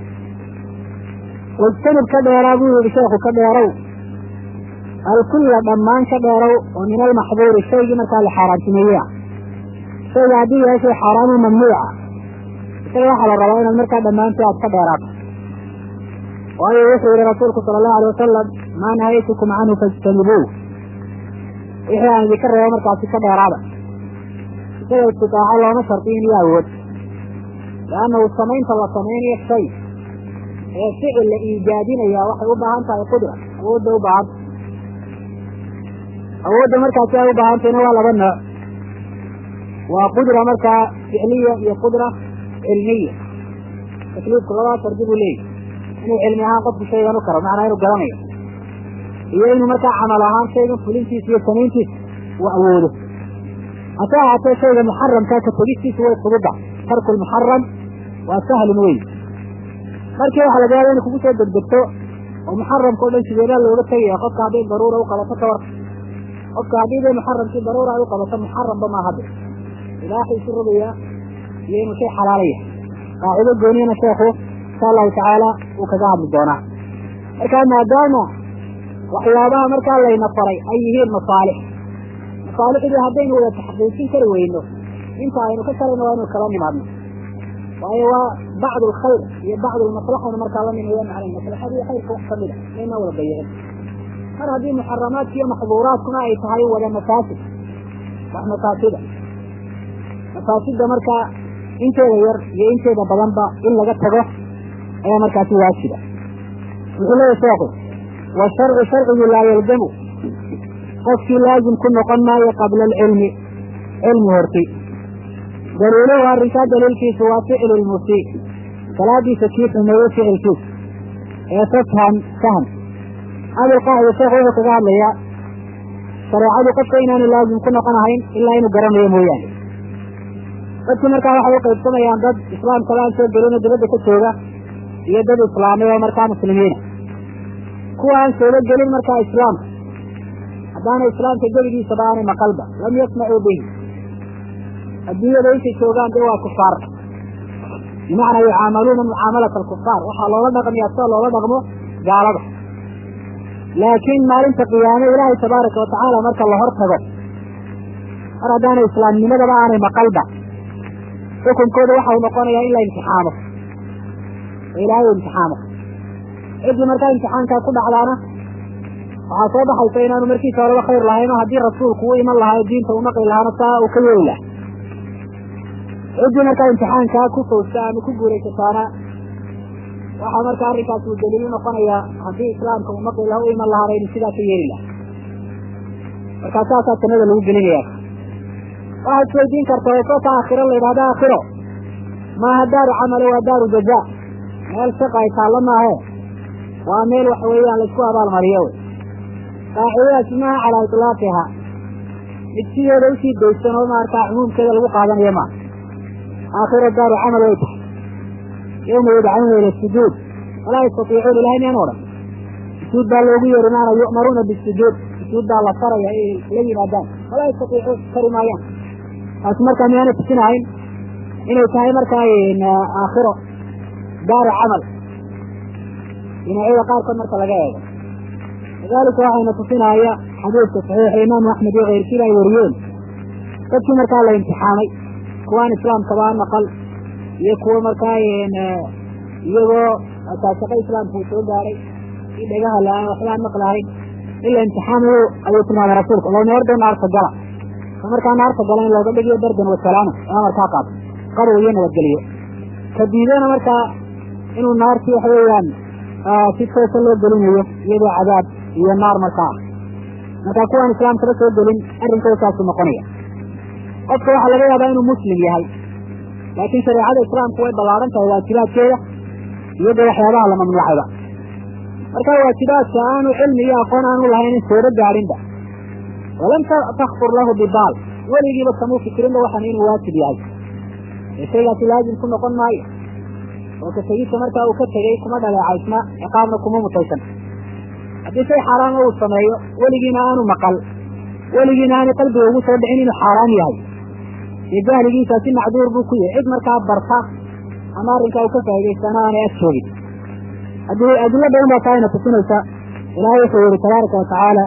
wajtanib ka dheeraa buu yihi sheekhu ka dheerow alkulla dhammaan ka dheerow oo min almaxduuri shaygii markaa la xaaraantimeeyey ah shayga haddii yahay shay xaaraamu mamnuuca isaga waxaa la rabaa inaad markaa dhammaantii aad ka dheeraato waayo wuxuu yihi rasuulku sala allahu alay wasalam maa nahaytukum canhu fajtanibuuh wixii aan idinka reebo markaasi ka dheeraada isaga istitaaco looma shardiyin iyo awood liannahu samaynta la samaynayo shay ee ficil la iijaadinaya waxay u baahan tahay qudra awoodda u baahanta awoodda markaasi ay u baahantayna waa laba nooc waa qudra markaa ficliya iyo qudra cilmiya takliifku labaa shardi buu leeyahy inuu cilmi ahaan qofku shaygan u karo macnaa inuu garanayo iyo inuu markaa camal ahaan shaygan fulintiisa iyo samayntiisa uu awoodo hase ahaatee shayga muxaramkaa ka tegistiisa way fududa tarku lmuxaram waa sahlun wey markii waxa laga yaaba inay kugu soo degdegto oo muxaramka o dhan sideedaa looga tegaya qofka hadday daruura u qabato ka war qofka haddii bay muxaramkii daruura ay u qabato muxaramba ma hadda ilaaxu isu rogayaa iyo inuu shay xalaalaya qaacido gooniyana sheekhu insha allahu tacaala uu kaga hadli doonaa marka maadaama waxyaabaha markaa layna faray ay yihiin masaalix masaalixdii haddaynu wada taxqiijin kari weyno inta aynu ka karayno waa inu kala nimaadno waayo waa bacd alkhayr iyo bacd almaslaxana markaa la nimeeya macnay maslaxadii khayrka wax kamid a mayna wada bayicin mar haddii muxaramaadka iyo maxduuraadkuna ay tahay wada mafaasid wax mafaasida mafaasida markaa inteeda yar iyo inteeda badanba in laga tago ayaa markaasi waajiba wuxuu leeyahy sheekhu washarcu sharcigu laa yalzamu qofkii laazim ku noqon maayo qabla alcilmi cilmi horti daliiluhu arrinkaa daliilkiisu waa ficlu lmusii salaadiisa kii xumeeye ficilkiisa ee fafham fahm abilqaacida sheekhu wuxuu kaga hadlayaa shareecadu qofka inaanu laazim ku noqon ahayn ilaa inuu garanayo mooyaane dadkii markaa waxay u qaybsamayaan dad islaamkaba aan soo gelino dibadda ka jooga iyo dad islaamay oo markaa muslimiina kuwa aan soola gelin markaa islaamka haddaana islaamka geligiisaba aanay maqalba lam yasmacuu bihi adduunyada intay joogaan dee waa kufaar bimacnaa yucaamaluuna mucaamalata alkufaar waxaa loola dhaqmiyaa sida loola dhaqmo gaalada laakiin maalinta qiyaame ilaahay tabaaraka watacaala marka la hor tago mar haddaanay islaamnimadaba aanay maqalba xukunkooda waxa uu noqonayaa in la imtixaamo oo ilaahay u imtixaamo ciddii markaa imtixaankaa ku dhacdaana waxaa soo baxaysa inaanu markiisa horeba khayr lahayn oo haddii rasuulku u iman lahaa diinta u naqli lahaana saa uu ka yeeli laha ciddii markaa imtixaankaa ku fawsta ama ku guuraysataana waxaa markaa arrinkaas uu daliil u noqonayaa haddii islaamka uu naqli laha u iman lahaana inuu sidaa ka yeeli laha markaa saasaa jannada lagu gelinaya waxaad isweydiin karta oo soota aakhiro la yidhahda aakhiro maaha daaru camale waa daaru jazaa meel shaqa ay taallo maahe waa meel waxa weeyaan laisku abaalmariyo wey qaacidadaasi maaha calaa itlaaqiha mid sideeda usii daysan oo maarkaa cumuumkeeda lagu qaadanayo maaha aakhiro daaru camal way tahay yawma yudcauna ila sujuud walaa yastatiicuun ilahay miyaan odhan sujuud baa loogu yeeri maana yu'maruuna bisujuud sujuud baa la faraya ay la yimaadaan walaa yastatiicuun kari maayaan taasi markaa miyaana tusinahayn inay tahay markaa aakhiro daaru camal dhinacyada qaarkood marka laga eego lidalika waxayna tusinaya xadiidka saxiixa imaamu axmed iyo keyrkiiba ay wariyeen dadkii markaa la imtixaamay kuwaan islaamkabaa maqal iyo kuwo markaa iyagoo taasaqo islaamka uu soo gaaray i dhagaha la-aan waxbaan maqlahayn in la imtixaamayo ayuu tilmaamay rasuulka loo meerdo naarta gala ka markaa naarta gala in looga dhigiyo dardan wasalaama ama markaa qaato qabow iyo nabadgeliyo ka diidana markaa inuu naartii waxa weeyaan si toosa loo gelinayo iyadoo cadaab iyo naar markaa ah markaa kuwaan islaamkaba soo gelin arrinkooda saasu noqonaya qofka waxaa laga yaabaa inuu muslim yahay laakiin shareecada islaamku way ballaaran tahay waajibaadkeeda iyadoo waxyaabaha la mamnuucayba marka waajibaadka aanu cilmi iyo aqoon aanu lahayn in sooba gaadhinba walam takfur lahu bibaal weligiiba kamuu fikirinba waxaan inuu waajib yahay ee shaygaasi laazim ku noqon maayo oo ka tegista markaa uu ka tegey kuma dhaleecaysna ciqaabna kuma mutaysan haddii shay xaaraama uu sameeyo weligiina aanu maqal weligiina aanu qalbiga ugu soo dhicin inuu xaaraam yahay dee jahligiisaasi macduur buu ku yahay cid markaa barta ama arrinkaa uu ka faa'idaystana aanay ag joogin haddii adilo badan baa taayna tusinaysa ilaahay wuxuu yihi tabaaraka watacaala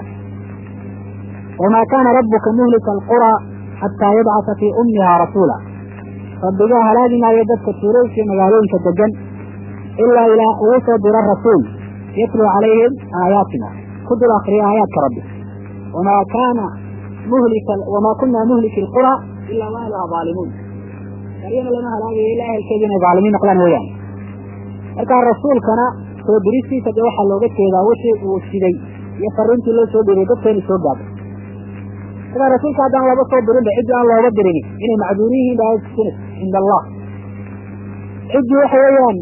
wamaa kaana rabbuka muhlika alqura xataa yabcasa fii ummiha rasuula rabbigaa halaagi maayo dadka tuulooyinka iyo magaalooyinka degan ilaa ilaa ugu soo diro rasuul yatluu calayhim aayaatina ku dul akriya aayaadka rabbi wamaa kaana muhlika wamaa kunaa muhliki alqura ilaa wa ahluha zaalimuun qaryana lama halaagayo ilaa ehelkeedu inay zaalimiin noqdaan weeyaan markaa rasuulkana soo diristiisa dee waxaa looga jeedaa wixii uu siday iyo fariintii loo soo dhiriyay dadka inay soo gaado markaa rasuulka haddaan laba soo dirinba ciddii aan looga dirini inay macduur yihiin ba tusinaysa cinda allah ciddii waxa weeyaan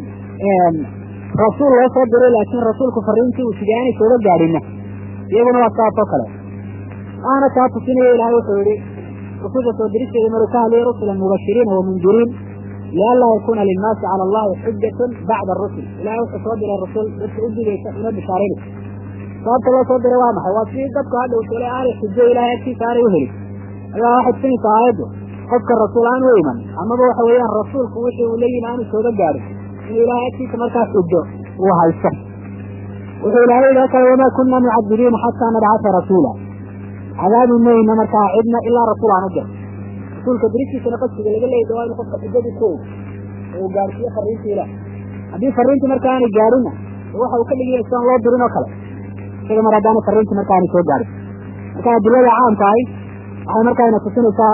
rasuul loo soo diray laakiin rasuulku fariintii uu siday aanay sooga gaadhinna iyaguna waa saasoo kale waana taa tusinaya ilahay wuxuu yihi rususha soo diristeeda maruu ka hadlayay rusulan mubashiriina wamundiriin lianlaa yakuuna linnaasi cala allahi xujatun bacda arusul ilahay wuxuu soo diray rasul dadka u digaysa una bishaaraynaysa sababta loo soo diray waa maxay waa si dadku hadhow tole aanay xujo ilahay agtiisa aanay u helin ayaa waxay tusinaysaa aayaddu qofka rasuul aan u iman amaba waxa weeyaan rasuulku wixii uu la yimi aanu sooga gaadhin inuu ilahay agtiisa markaa xujo uu haysto wuxuu ilahay yidhi kale wamaa kunna mucadibiina xataa nabcata rasuula cadaabi mayna markaa cidna ilaa rasuul aan u dir rasuulka diristiisana qasdiga laga leeyay waa inu qofka xujadii ku og oo uu gaadhsiiyo fariintii ilaah haddii fariintii marka aanay gaadhinna waxa uu ka dhigaya sidaan loo dirin oo kale isaga mar haddaana fariintii marka aanay soo gaadhin marka adilada caamka ahi waxay markaayna tusinaysaa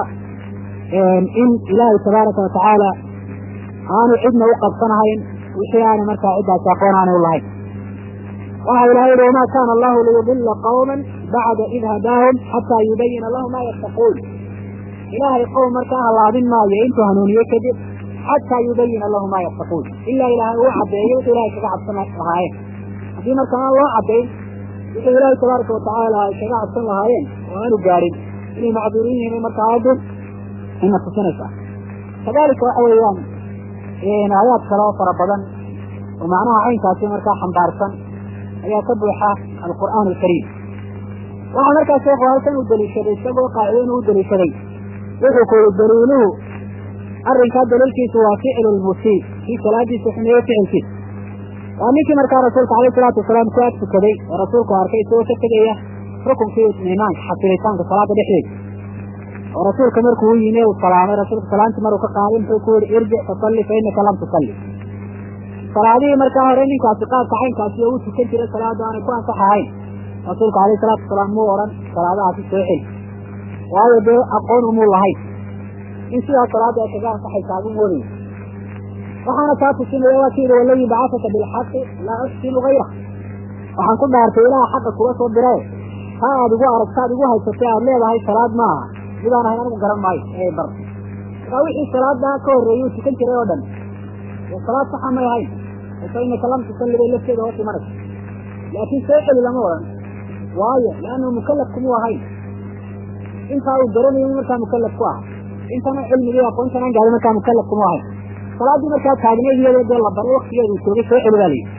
in ilaahay tabaaraka watacaala aanu cidna u qabsanahayn wixii aanay markaa ciddaasi aqoon aanay u lahayn waxa ilahay yihi wamaa kaana allahu liyudila qawma bacda id hadaahum xataa yubayina lahu ma yattaquun ilaahay qowm markaa halaabin maayo intuu hanuuniye kadib xataa yubayina lahu ma yattaquun ilaa ilaahay uu caddeeyo wuxuu ilahay kaga cabsan lahaayeen haddii marka aan loo caddayn wuxuu ilaahay tabaaraka watacaala ay kaga cabsan lahaayeen oo aanu gaadhin inay macduurin yihiin marka aayaddu ina tusinaysaa kadalika waxa weeyaan aayaad kale oo fara badan oo macnaha caynkaasi markaa xambaarsan ayaa ka buuxa alqur'aan alkariim waxaa markaa sheekhu halkan uu daliishaday isagoo qaacido inuu u daliishaday wuxuu ku yihi daliiluhu arrinkaa daliilkiisu waa ficlu lmusii kii salaadiisa xumeeye ficilkiisa waa ninkii markaa rasuulka alayh salaatu wasalaam ku ag tukaday oo rasuulku arkay isagoo ka tegaya rukunkii itminaanka xasilitaanka salaada dhexdeeda oo rasuulka markuu u yimi uu salaamay rasuulka salaantii maruu ka qaaday muxuu ku yihi irjic fasalli fa inaka lam tusalli salaadihii markaa hore ninkaasi qaabka caynkaasi oo u tukan jiray salaada aanay ku ansax ahayn rasuulku alayh salaatu wasalaam muu odhan salaadahaasi soo xeli waayo dee aqoon umuu lahayn in sidaa salaada ay kaga ansaxaysaa buu moodaya waxaana taa tusinaya waa kii yihi waladii bacasaka bilxaqi laa uxsinu hayra waxaan ku dhaartay ilaaha xaqa kuga soo dirae taa aad igu aragtaad igu haysatay aad leedahay salaad maaha midaan ahayn anigu garan maayo ee bar markaa wixii salaadaa ka horreeyey uu tukan jiray oo dhan dee salaad saxa may ahayn fa inaka lam tusalli bay lafteeda hoos imanaysa laakiin soo celi lama odhan waayo leannu mukalaf kumuu ahayn intaa uu garanayo markaa mukalaf ku ah intana cilmigii aqoontan aan gaadin markaa mukalaf kuma ahayn salaaddii markaa taagneed iyadoo dee la baray waktigeeda uu joogay soo celi baa layidhi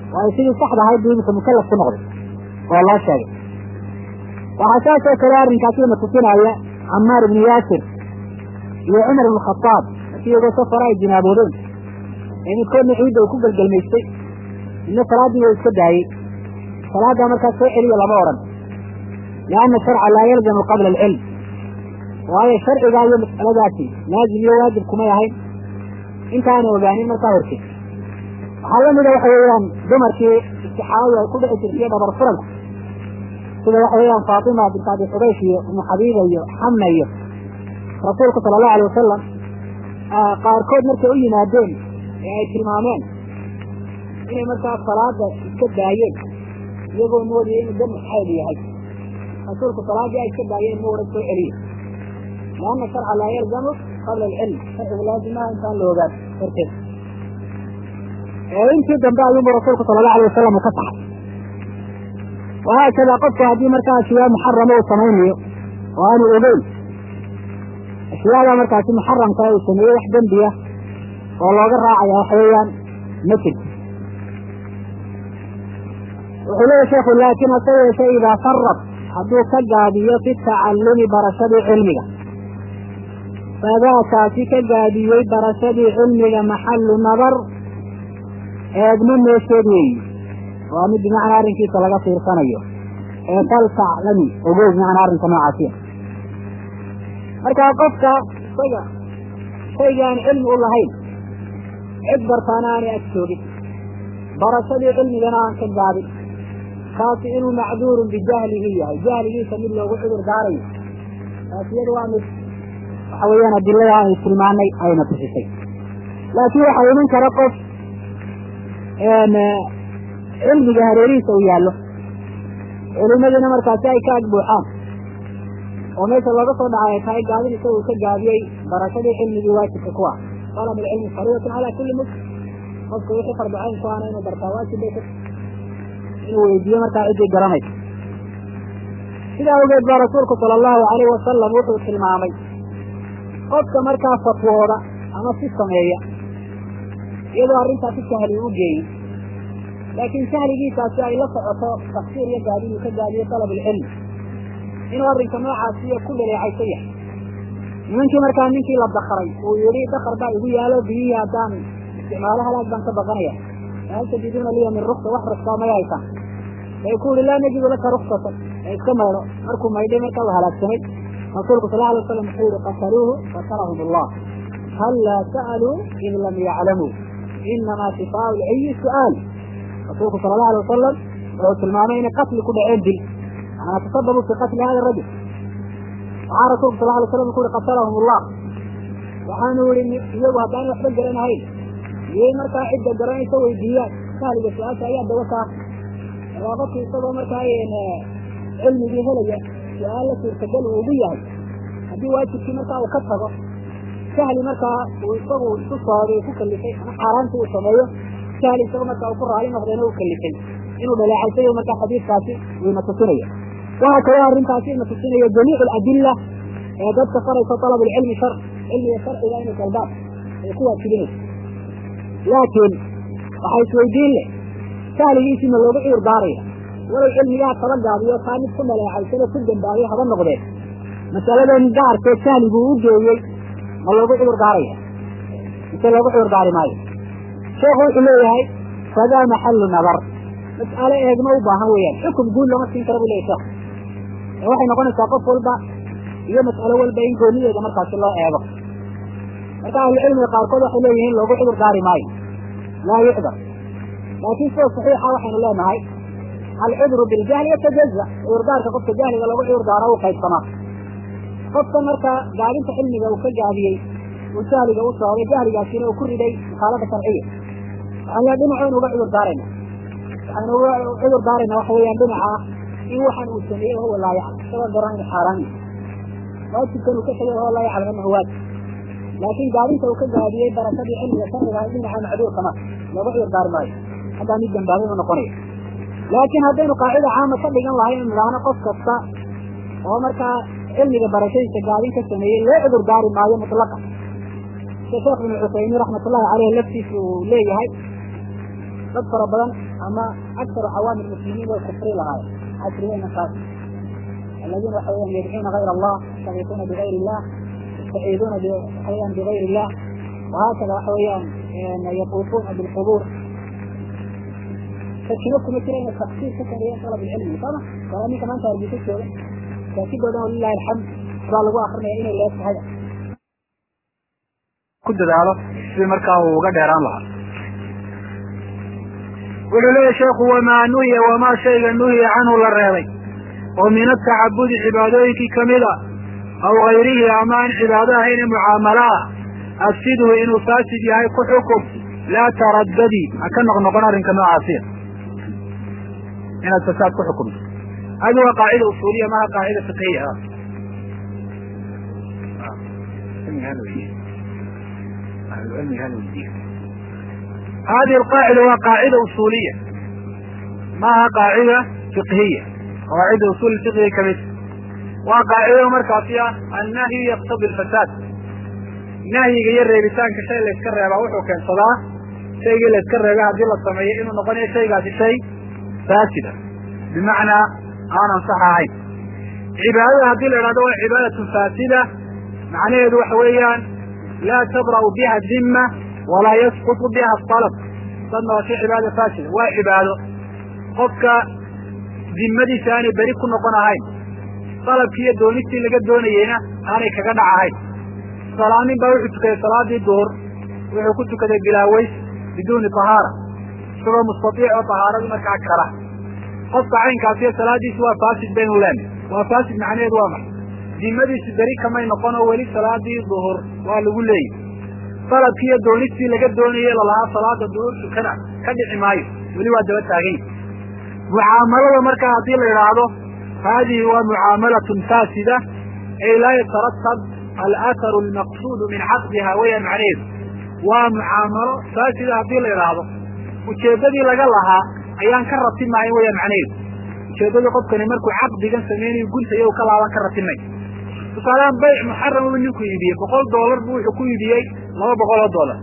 waayo sidii saxda ahayd buu imika mukalaf ku noqday oo loo sheegay waxaa saas oo kale arrinkaasina tusinaya camaar ibnu yaasir iyo cumar ibnu khataab markii iyagoo safara ay jinaaboodeen ee midkoodna ciidda uu ku gelgelmaystay midna salaaddii wa iska daayey salaaddaa markaas soo celiya lama odhan lianna sharca laa yalzamu qabla alcilm waayo sharcigaa iyo mas'aladaasi laazim iyo waajib kumay ahayn intaana ogaanin markaa hortay waxaa la mida waxa weeyaan dumarkii istixaadadu ay ku dhici jirtaiyo dhabar furanku sida waxa weeyaan faatima bint abi xubaysh iyo umu xabiiba iyo xamna iyo rasuulku sala allahu alay wasalam qaarkood markay u yimaadeen ee ay tilmaameen inay markaa salaada iska daayeen iyagoo moodaya inuu dam xayl yahay rasuulku salaaddii ay iska daayeen ma waran soo celiye lianna sharca laa yalzamu qabla alcilm sharcigu laazimaha intaan la ogaan horteed intii dambe ayuunbu rasuulku sala allahu alay wasalam uu ka saxay wahaakada qofku haddii markaa ashyaa muxarama uu samaynayo oo aanu ogeyn ashyaada markaasi muxaramka uu sameeyey wax dembiya oo looga raacaya waxa weeyaan ma jirto wuxuu leeyahy sheekhu laakin hase yeeshe idaa farad hadduu ka gaabiyo fi tacallumi barashadii cilmiga fadaakaasi ka gaabiyey barashadii cilmiga maxallu nadar eegmo meesheed weeyi waa mid bimacnaa arrinkiisa laga fiirsanayo ee fal taclami ogow bimacnaa arrinka noocaasiya markaa qofka isaga shayga aan cilmi u lahayn cid bartaana aanay ag joogin barashadii cilmigana aan ka gaabin kaasi inuu macduurun bijahlihi yahay jahligiisa mid loogu cudur daarayo taas iyada waa mid waxa weeyaan adilada aanu tilmaanay ayna tusisay laakiin waxaa iman kara qof cilmiga hareerihiisa uu yaallo culimadiina markaasi ay ka ag buuxaan oo meesha looga soo dhacay ay tahay gaabin isaga uu ka gaabiyey barashadii cilmigii waajibka ku ah talab alcilmi fariidatun calaa kulli muslim qofka wixii farducayn ku ana inuu bartaa waajib bay ku inuu weydiiyo markaa ciddii garanaysa sidaa awgeed baa rasuulku sala allahu alayhi wasalam wuxuu tilmaamay qofka markaa fatwooda ama si sameeya iyadoo arrintaa si sahli u geeyey laakiin sahligiisaasi ay la socoto tafsiir iyo gaabin uu ka gaabiyo talab alcilmi inuu arrinka noocaasiyo ku dhaleecaysan yahay nimankii markaa ninkii la dakaray uu yihi dakar baa igu yaalo biyihii haddaan isticmaalo halaag baan ka baqanaya hal tajiduuna liya min ruksa wax ruksaa may haysan bay ku yihi laa najidu laka ruksatan ee iska maydho markuu maydhay markaa uu halaagsamay rasuulku sal alay waslam wuxuu yihi qataluuhu qatalahum allah hal laa sa'aluu id lam yaclamuu inamaa shifaau lciyi su'aal rasuulku sala allahu alay wasalam wuxuu tilmaamay inay qatli ku dhaceen dil manaa tasababu fi qatli hada rajul waxaa rasuulku sal alay slam ku uhi qatalahum allah waxaanu yihi iyagu haddaan waxba garanahayn iyay markaa cidda garanaysa weydiiyaan sahliga su-aasha ayaa dawa kaa markaa qofki isagoo markaa cilmigii helaya su-aal la suurtagal uu ugu yahay haddii waajibkii markaa uu ka tago sahli markaa uu isagu isu sooday ku kalifay ama xaaraanta uu sameeyo sahli isago markaa uu ku raali noqdeena u kalifay inuu dhaleecaysayo markaa xadiidkaasi uuna tusinaya waxaa kaloo arrintaasi ina tusinayo jamiic aladilla ee dadka faraysa talab alcilmi shar cilmiga sharciga inay dalbaan ay ku waajibinayso laakiin waxaa isweydiin leh sahligiisii ma loogu cudur daaraya walow cilmigaa kaba gaabiyo taa mid ku dhaleecaysano ku dambaayo haba noqdeen masaladan gaarkee sahliguu u geeyey ma loogu cudur daaraya mise loogu cudur daari maayo sheekhu wuxuu leeyahay fadaa maxallu nadar mas'alo eegma u baahan weeyaan xukum guud lama siin kara bu leyahy sheekhu ee waxay noqonaysaa qof walba iyo mas'alo walba in goonideeda markaasi loo eego marka ahlucilmiga qaarkood waxay leeyihiin loogu cudur daari maayo laa yucdar laakiin sida saxiixa waxaynu leenahay alcudru biljahli yatajaza cudurdaarka qofka jahliga lagu cudur daaro u qaybsamaa qofka marka gaabinta cilmiga uu ka gaabiyey uu jahliga u socday jahligaasina uu ku riday mukhaalada sharciya waxaan le dhinacaynu uga cudur daarayna waxaynu uga cudur daarayna waxa weeyaan dhinaca ah in waxaan uu sameeyey wahuwa laa yaclam isagoo garan inu xaaraan waajibkan uu ka tegay wahuwa laa yaclam anahu waajib laakiin gaabinta uu ka gaabiyey barashadii cilmiga sharciga ah dhinaca macduurka ma looga cudur daari maayo haddaa mid dambaabay u noqonaya laakiin haddaynu qaacida caama ka dhigan lahay inu idhaahno qof kasta oo markaa cilmiga barashadiisa gaabin ka sameeyey loo cudur daari maayo mutlaqa sida sheekh ibnu cusaymiin raxmatullahi caleyh laftiisa uu leeyahay dad fara badan ama aktaru cawaami muslimiin way kufri lahaayeen casrigeyna kaas aladiina waxa weyan yadcuuna gayr allah yastagiisuuna bigayr illah yastaciiduuna waxaweyaan bigayr illah wahaakada waxa weeyaan yaquufuuna bilqubuur sakino kuma jira inay taksiis ka sameeyeen talab ilcilmi sooma walaa ninka maanta hargeysa jooga saasidoodan walilahi alxamd baa lagu akrinaya inay leeg tahay ku dadaalo sidii markaa uu uga dheeraan lahaa wuxuu leeyahy sheekhu wamaa nuhiya wamaa shayga nuhiya canhu la reebay oo min atacabudi cibaadooyinkii kamid a aw gayrihi ama aan cibaado ahayn ee mucaamalo ah afsidhu inuu faasid yahay ku xukum laa taraddadi ha ka noqnoqon arrinka noocaasiya inaad fasaad ku xukumto hadi waa qaacida usuuliya maha qaacida fiqhiya hadihi alqaacida waa qaacida usuuliya maaha qaacida fiqhiya qawaacida usul fiqhiga kamid waa qaacido markaasi ah annahyu yaqtadi alfasaad nahyiga iyo reebitaanka shay layska reebaa wuxuu keensadaa shaygii layska reebay haddii la sameeyo inuu noqonayo shaygaasi shay faasida bimacnaa aan ansax ahayn cibaadada haddii la idhahdo waa cibaadatun faasida macnaheedu waxa weeyaan laa tabra'u biha dimma walaa yasqutu biha alab dadna waa shay cibaada faasida waa cibaado qofka dimmadiisa aanay beri ku noqon ahayn dalabkii iyo doonistii laga doonayeyna aanay kaga dhac ahayn salaanin baa wuxuu tukaday salaadii duhur wuxuu ku tukaday bilaaweys biduuni tahaara isagoo mustaiic oo tahaaradii markaa kara qofka caynkaasiyo salaadiisi waa faasid baynu leenahy waa faasid macnaheedu waa maxay dimadiisi beri kamay noqon oo weli salaadii duhur waa lagu leeyahy dalabkii iyo doonistii laga doonayey lalahaa salaada duhur tukana ka dhici maayo weli waa daba taagany mucaamalada markaa haddii la idhaahdo haadihi waa mucaamalatun faasida ay laa yataratab alaaharu almaqsuudu min caqdiha weeyaan macnaheedu waa mucaamalo faasida haddii la idhaahdo ujeeddadii laga lahaa ayaan ka ratimahayn weyaan macnaheedu ujeeddadii qofkani markuu caqdigan sameynayo guntayo ka laaban ka ratimay tusaalehaan bayc muxaram uu ninku iibiyey boqol doolar buu wuxuu ku iibiyey laba boqol oo doolar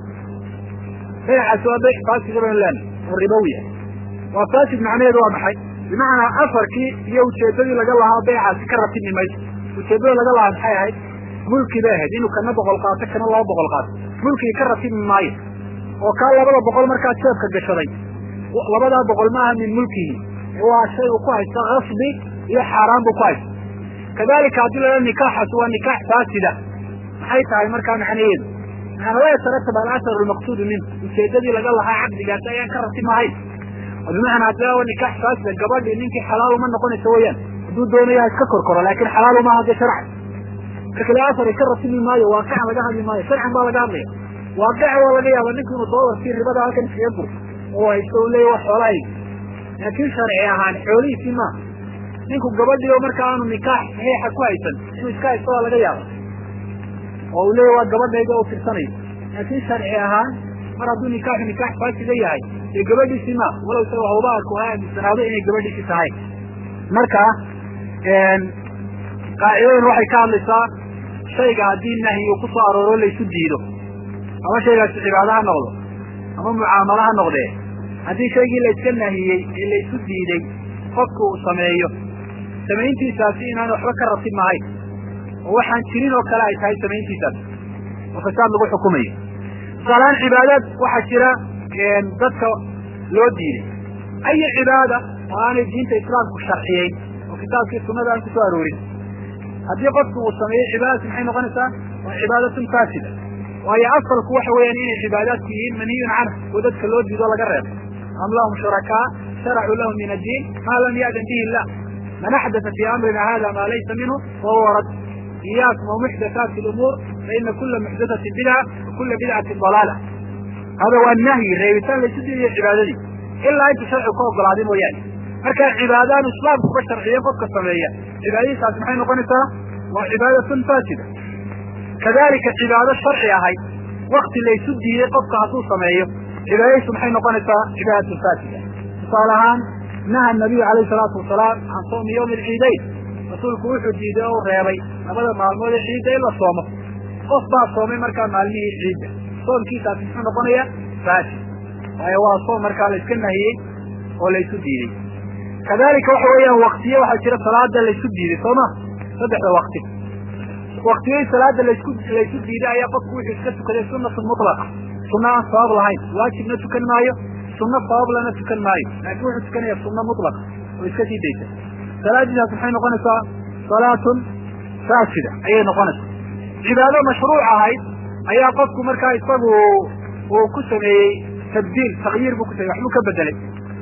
baycaasi waa bayc faasida baynu leenahay oo ribowi ah waa faasid macnaheedu waa maxay bimacnaa afarkii iyo ujeeddadii laga lahaa baycaasi ka ratimi mayso ujeeddada laga lahaa maxay ahayd mulki bay ahayd inuu kana boqol qaato kana laba boqol qaato mulkigi ka ratimi maayo oo kaa labada boqol markaa jeebka gashaday labadaa boqol ma aha min mulkihi waa shay uu ku haysto kasbi iyo xaaraan buu ku haysto kadalika haddii la dhaha nikaaxaasi waa nikaax faasida maxay tahay markaa macnaheedu maana laa yataratab alathar almaqsuudu minhu ujeeddadii laga lahaa caqdigaasi ayaan ka ratimahayn oo bimacnaa haddii waa nikaax faasida gabadhii ninkii xalaal uma noqonaysa weyaan hadduu doonayo ha iska korkoro laakin xalaal uma hadde sharcan kakale asar ka ratimi maayo waaqican laga hadli maayo sharcan baa laga hadlaya waaqica waa laga yaaba ninku inuu doolarkii ribada halkan iskaga gurto oo haysto u leeya wa xoolahayga laakiin sharci ahaan xoolihiisii maaha ninku gabadhii oo marka aanu nikaax saxiixa ku haysan inuu iska haysto waa laga yaaba oo uu leeya waa gabadhayga oo firsanayo laakiin sharci ahaan mar hadduu nikaaxu nikaax faasida yahay dee gabadhiisii maaha walow isaga hawbaarku ha aaminsanaado inay gabadhiisii tahay marka qaacidadan waxay ka hadlaysaa shayga haddii nahyi uu ku soo arooro laysu diido ama shaygaasi cibaado ha noqdo ama mucaamalo ha noqdee haddii shaygii layska nahiyey ee laysu diiday qofku uu sameeyo samayntiisaasi inaan waxba ka ratib mahayn oo waxaan jirin oo kale ay tahay samayntiisaas oo fasaad lagu xukumayo tusaalahaan cibaadaad waxaa jira dadka loo diiday ayi cibaada oo aanay diinta islaamku sharciyeyn oo kitaabkii sunada aan kusoo aroorin haddii qofku uu sameeyo cibaadadaas maxay noqonaysaa waa cibaadatun faasida waayo asalku waxa weeyaan inay cibaadaadku yihiin manhiyun canhu oo dadka loo diido laga reebo am lahum shurakaa sharacuu lahum min addiin maa lam ya'dan bihi illah man axdata fii amrina hada maa laysa minhu fahuwa rad iyaakum wamuxdathaati lumuur faina kula muxdathatin bidca wa kula bidcatin dalaala hada waa nahyi reebitaan laysu diidayo cibaadadii ilaa intu sharcigu ka ogolaaday mooyaane marka cibaadaan islaamkuba sharciyen qofka sameeya cibaadadiisaasi maxay noqonaysaa waa cibaadatun faasida kadalika cibaado sharci ahayd wakti laysu diiday qofka hadduu sameeyo cibaadadiisu maxay noqonaysaa cibaadatun faasida tusaale ahaan naha nabiyu alayhi salaatu wasalaam can soomi yawmi alciidayn rasuulku wuxuu diiday oo u reebay labada maalmood ee ciidda in la soomo qof baa soomay markaa maalmihii ciidda soomkiisaasi muxuu noqonaya faasid waayo waa soom markaa la iska nahiyey oo laysu diiday kadalika waxa weeyaan waktiye waxaa jira salaada laysu diiday soo ma saddexda wakti waktiyadii salaada laysku laysu diiday ayaa qofku wuxuu iska tukaday sunatun mutlaqa sunna aan sabab lahayn waajibna tukan maayo sunno sabab lana tukan maayo laakiin wuxuu tukanaya sunno mutlaqa oo iska sii daysa salaadiisaas maxay noqonaysaa salaatun faasida ayay noqonaysaa cibaado mashruuc ahayd ayaa qofku markaa isagu uu ku sameeyey tabdiil takyiir buu ku sameyey waxbuu ka bedelay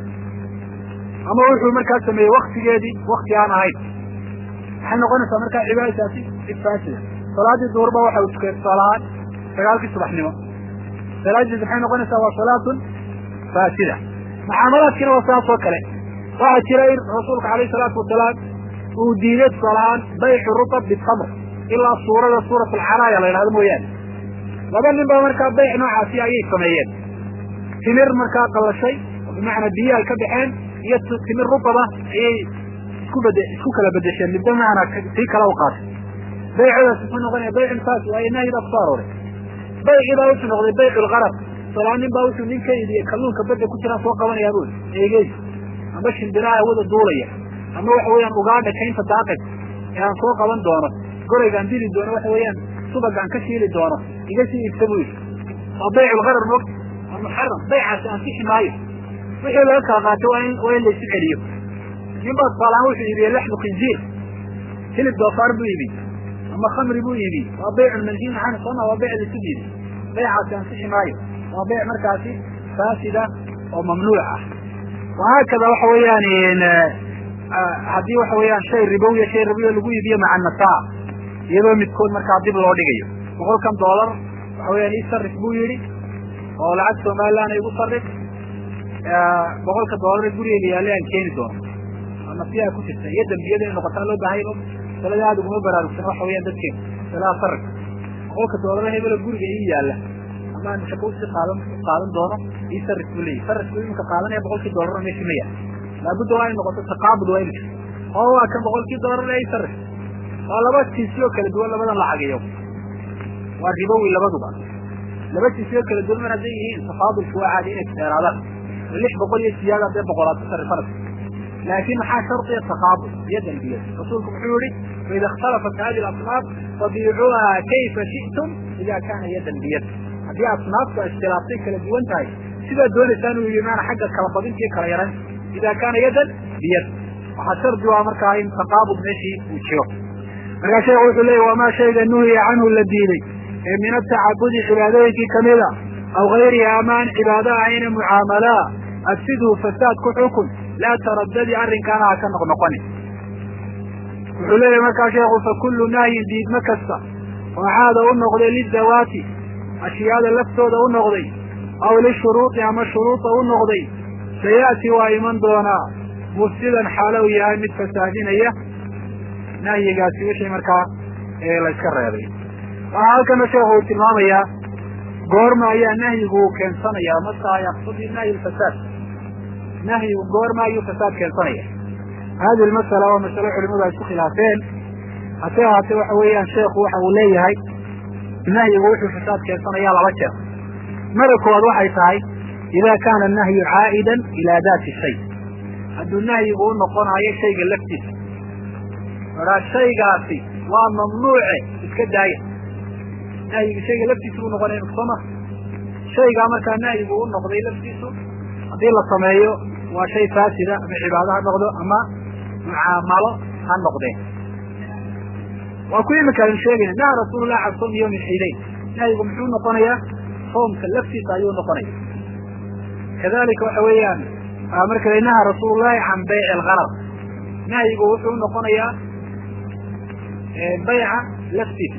ama wuxuu markaa sameeyey waktigeedii wakti aan ahayn maxay noqonaysaa markaa cibaadadaasi cid faasida salaadii duurba waxa uu tukay tusaalahaan sagaalkii subaxnimo salaadiis maxay noqonaysaa waa salaatun faasida mucaamalaadkiina waa saas oo kale waxaa jira in rasuulka alayh salaatu wasalaam uu diiday tusaalahaan baycu rutab bitamr ilaa suurada suurat alcaraaya la yidhahdo mooyaane laba nin baa markaa bayc noocaasi ayay sameeyeen timir markaa qallashay oo bimacnaa biyo ay ka baxeen iyo timir rubaba ayay isku bede isku kala bedesheen midba macnaa sii kala u qaatay baycadaas muxuu noqonaya baycun faas waayo nahyi baa kusoo arooray baycii baa wuxuu noqday baycu lgarab salaa nin baa wuxuu nin ka idiye kalluunka badda ku jiraan soo qabanayaa buli eegey ama shimbiraha hawada duulaya ama waxa weeyaan ugaadha kaynta daaqay ee aan soo qaban doono goraygaan dili doono waxa weeyaan subagaan ka shiili doono iga sii iibsa buu yidhi waa baycu lgarar moogta waa muxaram baycaasi ansixi maayo wixii laga kala qaatay waa in waa in laysu celiyo nin baa tusaalahaan wuxuu iibiyey laxmu khinziir hilib doofaar buu iibiy ama khamri buu iibiy waa baycun manhiin can sooma waa bayc laysu diiday baycaasi ansixi maayo waa bayc markaasi faasida oo mamnuuc ah wahaakada waxa weeyaan haddii waxa weeyaan shay ribowiya shay ribowiya lagu iibiyo maca nasaa iyadoo midkood markaa dib loo dhigayo boqolkan doolar waxa weyaan ii sarif buu yidhi oo lacag somalilan igu sarif boqolka doolar ee gurigeyga yaallay aan keeni doono ama siyaa ku jirta iyo dambiyada inay noqotaa loo baahayba salada aada uguma baraarugsan waxa weeyaan dadkeena salaa sarif boqolka doolar hebelo guriga ii yaalla ama aan shako usii qaadan qaadan doono ii sarif buu leeyahy sarifku iminka qaadanaya boqolkii doolar meesha ma yaal laabudda waa in noqoto taqaabud waa inu jirto oo waa kan boqolkii doolar ee ii sarif waa laba tiisiyoo kala duwan labadan lacagiyo waa ribowi labaduba laba tiisiyoo kala duwan mar hadday yihiin tafaadulku waa caadi inay dheeraadaan lix boqol iyo siyaada hadday boqolaad ku sarifana laakiin maxaa shardiya taqaabud iyo dembiyad rasuulku muxuu yihi faida ikhtalafat hadi asnaaf fabiicuuha kayfa shi'tum ida kaana yadan biyad haddii asnaaftu ay iskhilaaftay kala duwan tahay sidaad doonaysaan uu yihi maana xagga kala badinta iyo kala yaran ida kaana yadan biyad waxaa shardi waa markaa in taqaabud meeshii uu jiro markaa sheekhu wuxuu leeyay wamaa shayga nuhiya canhu la diiday ee min atacabudi cibaadooyinkii kamida aw gayrihi amaan cibaado ahayna mucaamalaa afsidhu fasaad ku xukun laa taradadi arrinkaana ha ka noqnoqonin wuxuu leeyahy markaa sheekhu fakullu nahyin diidmo kasta oo caada u noqday lidawaati ashyaada laftooda u noqday aw lishuruudi ama shuruuda u noqday saya'ti waa iman doonaa mufsidan xaalo uu yahay mid fasaadinaya nahyigaasi wixii markaa layska reebay waxaa halkana sheekhu uu tilmaamayaa goorma ayaa nahyigu uu keensanaya mataa yaqtadi nahyi lfasaad nahyigu goorma ayuu fasaad keensanaya hadi lmasala waa masalo culimadu ay isku khilaafeen hase ahaatee waxa weeyaan sheekhu waxa uu leeyahay nahyigu wuxuu fasaad keensanaya laba jeer mada koowaad waxay tahay ida kaana nahyu caa'idan ilaa daati shay hadduu nahyigu u noqonayo shayga laftiisa oraa shaygaasi waa mamnuuce iska daaya nahyigu shayga laftiisa u noqonaya sooma shaygaa markaa nahyigu u noqday laftiisu haddii la sameeyo waa shay faasida ama cibaado ha noqdo ama mucaamalo ha noqdeen waa ku imika aynu sheegayna naha rasuulullah can sawmi yawmi ciidayn nahyigu muxuu noqonayaa soomka laftiisa ayuu noqonaya kadalika waxa weeyaan marka naha rasuulullahi can bayci algarar nahyigu wuxuu noqonayaa bayca laftiisa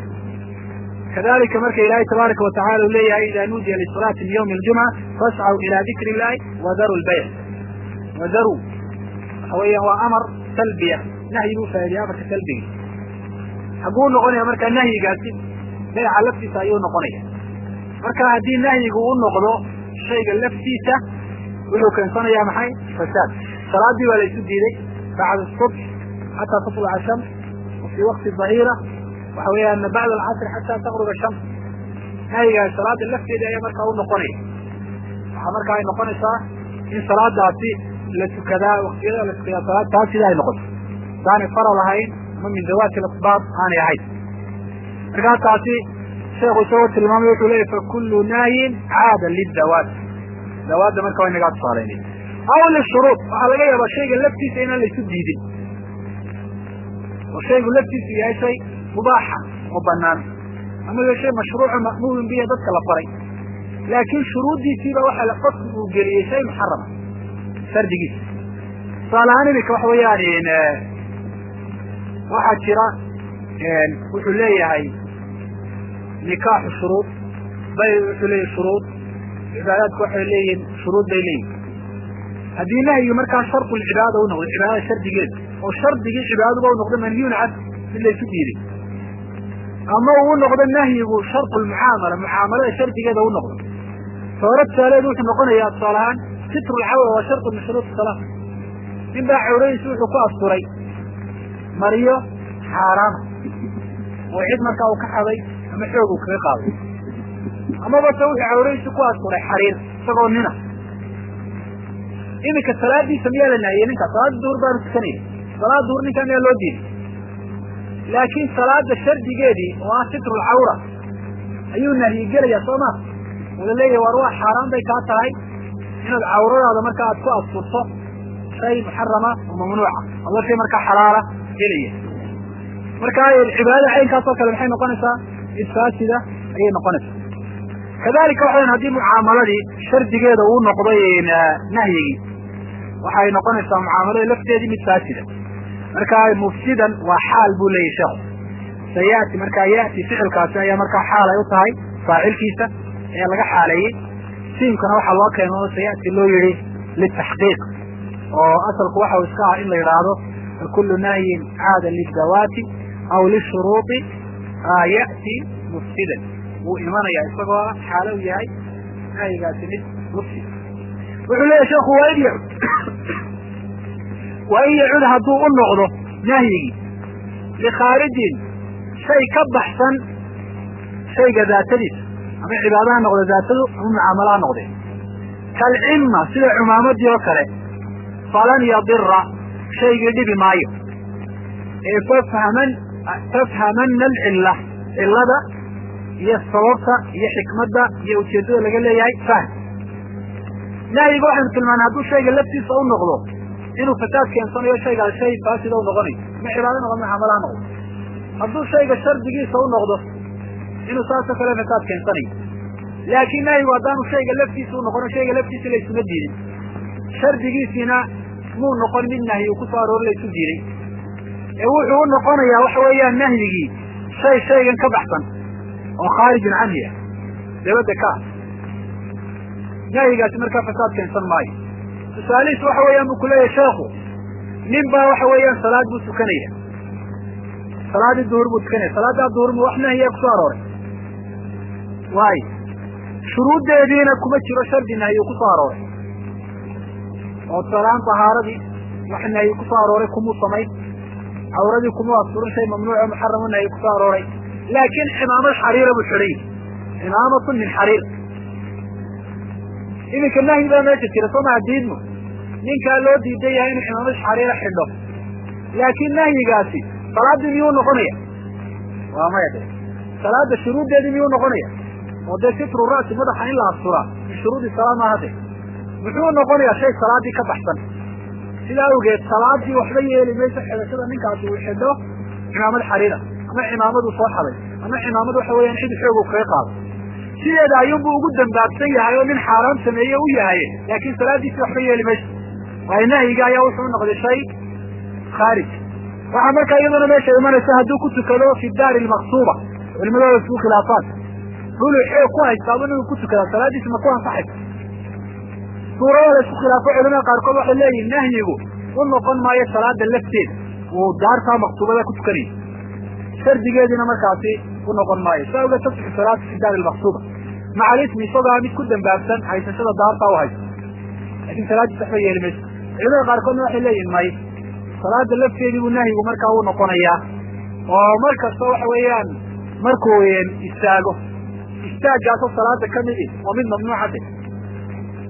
kadalika marka ilaahay tabaaraka watacala u leeyahay ida nuudiya lisalaati min ywmi اljumca fascaw ila dikri illahi wadaru lbayc wadaru waxa weeyaan waa amar salbiya nahyi buu faaidaya amarka salbiga haguu noqonaya marka nahyigaasi bayca laftiisa ayuu noqonaya marka haddii nahyigu u noqdo shayga laftiisa wuxuu keensanayaa maxay fasaad salaadii waa laysu diiday bacda subx xataa tatluca shams fi waqti dahira waxa weeyaan bacd alcasr xataa taqruba shams nahyigaas salaada lafteeda ayaa markaa u noqonaya waxaa markaa ay noqonaysaa in salaadaasi la tukadaa waktiyada la tukadaa salaad taas sida ay noqoto saanay faral ahayn ama min dawaati asbaab aanay ahayn markaa taasi sheekhu isagoo tilmaamay wuxuu leeyahy fakullu nahyin caada lidawaat dawaadda marka waa inagaa tusaalaynay aw lishuruud waxaa laga yaabaa shayga laftiisa inaan laysu diidin oo shaygu laftiisu yahay shay mubaaxa oo banaan ama ya shay mashruuco ma'muumin bihi dadka la faray laakiin shuruuddiisiiba waxa qofku uu geliyey shay muxarama shardigiisa tusaale ahaan iminka waxa weeyaan waxaa jira wuxuu leeyahay nikaaxu shuruud bay wuxuu leeyahay shuruud cibaadaadku waxay leeyihiin shuruud bay leeyihin haddii nahyi markaa shardu lcibaada u noqdo cibaadada shardigeeda oo shardigii cibaadaduba u noqdo manhiyun can mid laysu diiday ama uu noqdo nahyigu shardu lmucaamala mucaamalada shardigeeda u noqdo soore tusaaleedu wuxuu noqonayaa tusaale ahaan sitru lcawra waa shardu min shuruud salaa nin baa cawradiisi wuxuu ku asturay mariyo xaaraama oo cid markaa uu ka xaday ama xoog uu kaga qaaday amaba se wuxuu cawradiisi ku asturay xariir isagoo nina iminka salaadiisa miyaa la nahiyey ninka salaada duhur baanu tukanaya salaada duhur ninkaa miyaa loo diiday laakiin salaada shardigeedii oo ah sitru lcawra ayuu nahyi gelaya soo ma wala leeyahy war waa xaaraan bay kaa tahay inaad cawradaada marka aad ku asturto shay muxarama oo mamnuuca ado shay markaa xalaala gelaya marka cibaadada caynkaas oo kale maxay noqonaysaa mid faasida ayay noqonaysaa kadalika waxa weyan haddii mucaamaladii shardigeeda uu noqday nahyigii waxay noqonaysaa mucaamalada lafteedii mid faasida marka mufsidan waa xaal buu leeyahy sheekhu sayati markaa yati ficilkaasi ayaa markaa xaal ay u tahay faacilkiisa ayaa laga xaaleeyey siimkana waxaa loo keeno oo sayati loo yihi litaxqiiq oo asalku waxa iska ah in la yidhaahdo fakulu nahyin caada lidawaati aw lishuruuطi ya'ti mufsidan wuu imanaya isagoo xaalo u yahay nahyigaasi mid mufsid wuxuu leeyahy sheekhu waa in yacud waa in yacud hadduu u noqdo nahyigii likhaarijin shay ka baxsan shayga daatadiisa ama cibaada ha noqdo daatadu ama mucaamalo ha noqdee kalcimma sida cumaamadii oo kale falan yadira shaygii dhibi maayo ee fafhaman fafhamana alcilla cillada iyo sababta iyo xikmadda iyo ujeeddada laga leeyahay fahm nahyiga waxaynu tilmaanay hadduu shayga laftiisa u noqdo inuu fasaad keensanayo shaygaas shay faasida u noqonayo ma cibaado noqdo mucaamala ha noqdo hadduu shayga shardigiisa u noqdo inuu saasoo kale fasaad keensanayo laakiin nahyigu haddaanu shayga laftiisa u noqono shayga laftiisa laysuma diidin shardigiisiina muu noqon mid nahyi uu kusoo aroori laysu diiday ee wuxuu u noqonayaa waxa weeyaan nahyigii shay shaygan ka baxsan oo khaarijun canhi ah dabadda ka ah nahyigaasi markaa fasaad keensan maayo tusaalihiis waxa weeyaan buu kuleeyahay sheekhu nin baa waxa weeyaan salaad buu tukanaya salaadii duhur buu tukanaya salaaddaa duhur mu wax nahyiya kusoo arooray waayo shuruuddeediina kuma jiro shardi nahyi uu kusoo arooray oo tusaalahaan tahaaradii wax nahyi kusoo arooray kumuu samayn cawradii kumuu asturin shay mamnuuco muxaramu nahyi kusoo arooray laakiin cimaamad xariira buu xidhay cimaamatun min xariir iminka nahyi baa meesha jira soo maha diidmo ninkaa loo diidan yahay inuu cimaamad xariira xidho laakiin nahyigaasi salaaddii miyuu noqonaya waa maya de salaada shuruuddeedii miyuu noqonaya oo dee sitru ra'si madaxa in la asturaa min shuruudi salaa maaha de muxuu noqonayaa shay salaaddii ka baxsan sidaa awgeed salaadii waxba yeeli mayso xidhashada ninkaasi uu xidho cimaamad xariira ama cimaamadu soo xaday ama cimaamad waxa weeyaan cid xoog uu kaga qaado sideeda ayuunbuu ugu dambaabsan yahay oo nin xaaraan sameeye u yahay laakiin salaadiisi waxba yeeli mayso waayo nahyiga ayaa wuxuu noqday shay khaarij waxaa markaa iyaduna meesha imanaysa hadduu ku tukado fi daari lmaqsuuba culimadooda isku khilaafaan dhulu xoog ku haystaaba inuu ku tukada salaadiisi ma ku ansaxaysa suurada la isku khilaafo culimada qaarkood waxay leeyihin nahyigu u noqon maayo salaada lafteeda uu daartaa maqsuubada ku tukanaya shardigeediina markaasi u noqon maayo saa ogeed tasixu salaatu fi daari lmaqsuuba maca alismi isagoo mid ku dambaabsan haysashada daartaa u haysto laakin salaadiis waxba yeeli mayso culimada qaarkoodna waxay leeyihin may salaada lafteedii buu nahyigu markaa u noqonayaa oo mar kasta waxa weeyaan markuu istaago istaaggaasoo salaada ka midi waa mid mamnuucade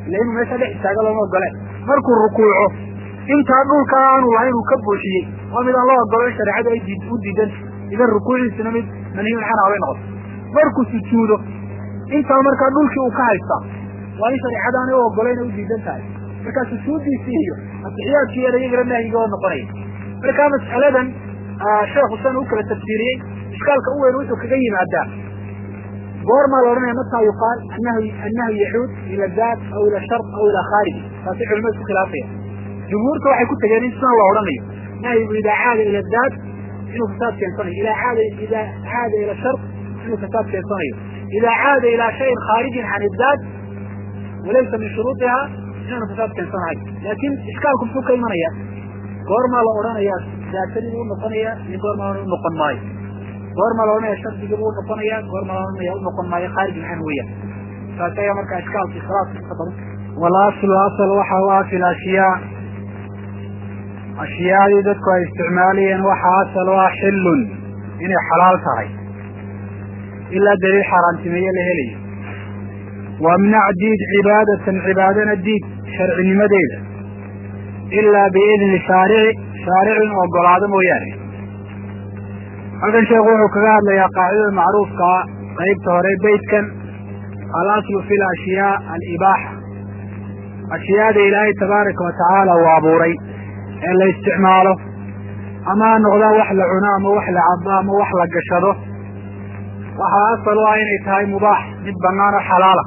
ila inuu meesha dhex istaago looma ogole markuu rukuuco intaa dhulka aanu lahayn uu ka buuxiyey waa mid aan loo ogolo in shareecadu ay u diidan idan rukuuciisuna mid manhiyun canha bay noqoto markuu sujuudo intaa markaa dhulkii uu ka haystaa waa in shareecadaanay u ogolayna u diidan tahay markaa sujuuddiisii iyo atixiyaadkii yar iyagana nahyiga oo noqonaya markaa mas'aladan sheekhu san u kala tafsiiriyey ishkaalka u weyn wuxuu kaga yimaadaa goormaa la odhanaya mataa yuqaal anahu annahu yacuud ila daat aw ila shar aw ila khaariji taasi culimadu isku khilaafaya jumhuurta waxay ku tegeen in sidan la odhanayo nahyigu idaa caada ila daat inuu fasaad keensanayo idaa caada idaa caada ila shar inuu fasaad keensanayo idaa caada ilaa shayin khaarijin can iddaat walaysa min shuruudiha inaanu fasaad keensanahay laakin ishkaalku muxuu ka imanaya goormaa la odhanayaa daatadii buu unoqonaya iyo goormaa unoqon maayo goormaa la odhanaya shardigii buu unoqonaya goormaa la odhanaya unoqon maayo khaarijin can weeyaan taas ayaa markaa ishkaalki khilaafki ka badan walaslu asal waxa u ah fi lashyaa ashyaadii dadku ay isticmaalayeen waxa asal u ah xillun inay xalaal tahay ilaa daliil xaaraantimeeye la helayo wamnac diid cibaadatan cibaadana diid sharcinimadeeda ilaa biidni shaarici shaaricin ogolaado mooyaane halkan sheekhu wuxuu kaga hadlayaa qaacidada macruufkaa qaybta hore beytkan alaslu fi lashyaa alibaaxa ashyaada ilaahay tabaaraka wa tacaala uu abuuray ee la isticmaalo ama ha noqdaan wax la cuno ama wax la cabo ama wax la gashado waxaa asal u ah inay tahay mubaax mid bannaan oo xalaala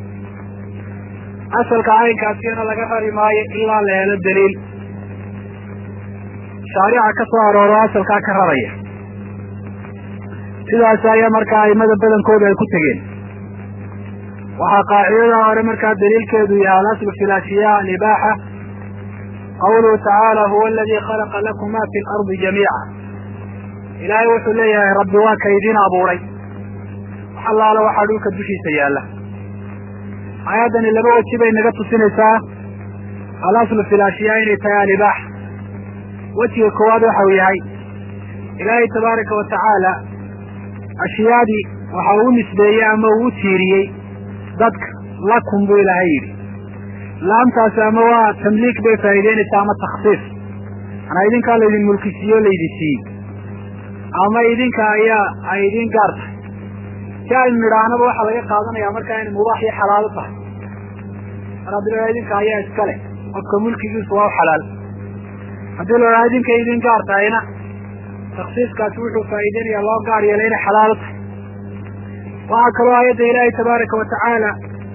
asalka caynkaasina laga rari maayo ilaa la helo daliil shaarica ka soo arooro asalkaa ka raraya sidaas ayaa markaa aimada badankooda ay ku tegeen waxaa qaacidada hore markaa daliilkeedu yahay alaslu fi lashyaa alibaaxa qawluhu tacaala huwa aladii khalaqa lakum ma fi lardi jamiica ilaahay wuxuu leeyahay rabbi waa ka idin abuuray wax allaala waxaa dhulka dushiisa yaalla aayaddani laba weji bay naga tusinaysaa alaslu fi lashyaa inay tahay alibaax wejiga koowaad waxa uu yahay ilaahay tabaaraka wa tacaala ashyaadii waxa uu nisbeeyey ama uu u tiiriyey dadka lakum buu ilaahay yidhi laamtaasi ama waa tamliik bay faa'iideynaysaa ama takhsiis manaa idinkaa laydin mulkisiiyo laydin siiyey ama idinka ayaa ay idin gaar tahay si aynu nidhaahnaba waxaa laga qaadanaya markaa inay mubaax iyo xalaalo tahay mar haddii la idinka ayaa iska leh qofka mulkigiisu waa u xalaal haddii la idhaha idinka idin gaar tahayna taksiiskaasi wuxuu faa'iideynaya loo gaar yeelay inay xalaalo tahay waxaa kaloo aayadda ilaahay tabaaraka wa tacaala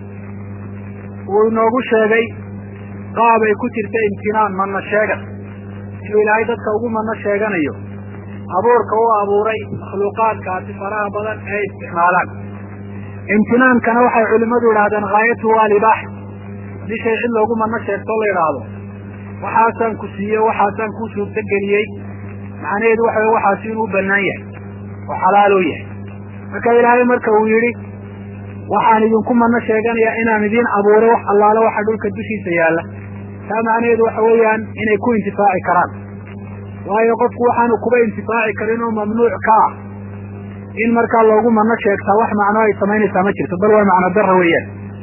uu inoogu sheegay qaab ay ku jirta imtinaan manna sheegan inuu ilaahay dadka ugu manno sheeganayo abuurka u abuuray makhluuqaadkaasi faraha badan ee isticmaalaan imtinaankana waxay culimmadu idhahdeen haayatuhu alibaax haddii shay cid loogu manno sheegto la idhaahdo waxaasaan ku siiye waxaasaan kuu suurto geliyey macnaheedu waxa wey waxaasi inuu bannaan yahay oo xalaaloo yahay marka ilaahay marka uu yidhi waxaan idinku manno sheeganayaa inaan idiin abuuray wax allaale waxa dhulka dushiisa yaalla taa macnaheedu waxa weeyaan inay ku intifaaci karaan waayo qofku waxaanu kuba intifaaci karin oo mamnuuc ka ah in markaa loogu manno sheegtaa wax macno ay samaynaysaa ma jirto bal waa macno dara weeyaan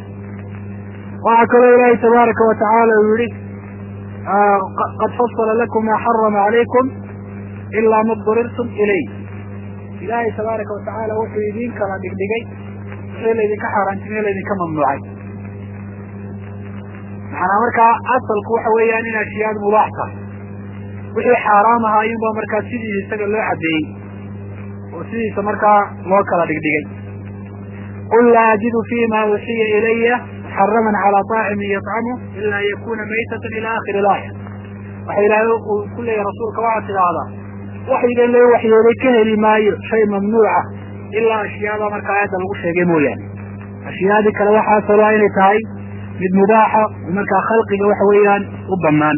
waxaa kaloo ilaahay tabaaraka wa tacaala uu yihi qad fasala lakum maa xarama calaykum ilaa ma durirtum ilay ilaahay tabaaraka wa tacaala wuxuu idiin kala dhigdhigay wixii laydinka xaaraantimiyo laydinka mamnuucay macnaa markaa asalku waxa weeyaan in ashiyaad mubaax tahay wixii xaaraam ahaa ayuunbaa markaa sidiisa isaga loo caddeeyey oo sidiisa markaa loo kala dhigdhigay qul laa ajidu fima uxiya ilaya muxaraman calaa طaacimin yطcamu ila an yakuna maytatan ila akhiri laaya waxa ilaahay uu ku leeyahy rasuulka waxaad tidhaahdaa waxyigan loo waxyooday ka heli maayo shay mamnuuca ilaa ashyaada markaa aayadda lagu sheegay mooyaane ashyaadii kale waxaa salaa inay tahay mid mubaaxa markaa khalqiga waxa weeyaan u banaan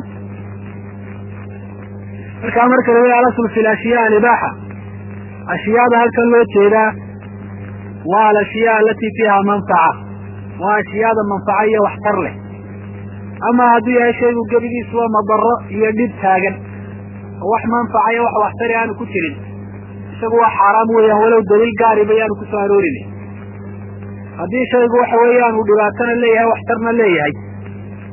markaa marka la leeyahy alasl fi lashyaa alibaaxa ashyaada halkan loo jeedaa waa alashyaa alatii fiiha manfaca waa ashyaada manfaca iyo waxtar leh ama hadduu yahay shaygu gebigiisu waa madaro iyo dhib taagan oo wax manfaca iyo wax waxtari aanu ku jirin isagu waa xaaraam weeyaan walow daliil gaariba yaanu kusoo aroorin haddii shaygu waxa weeyaan uu dhibaatana leeyahay waxtarna leeyahay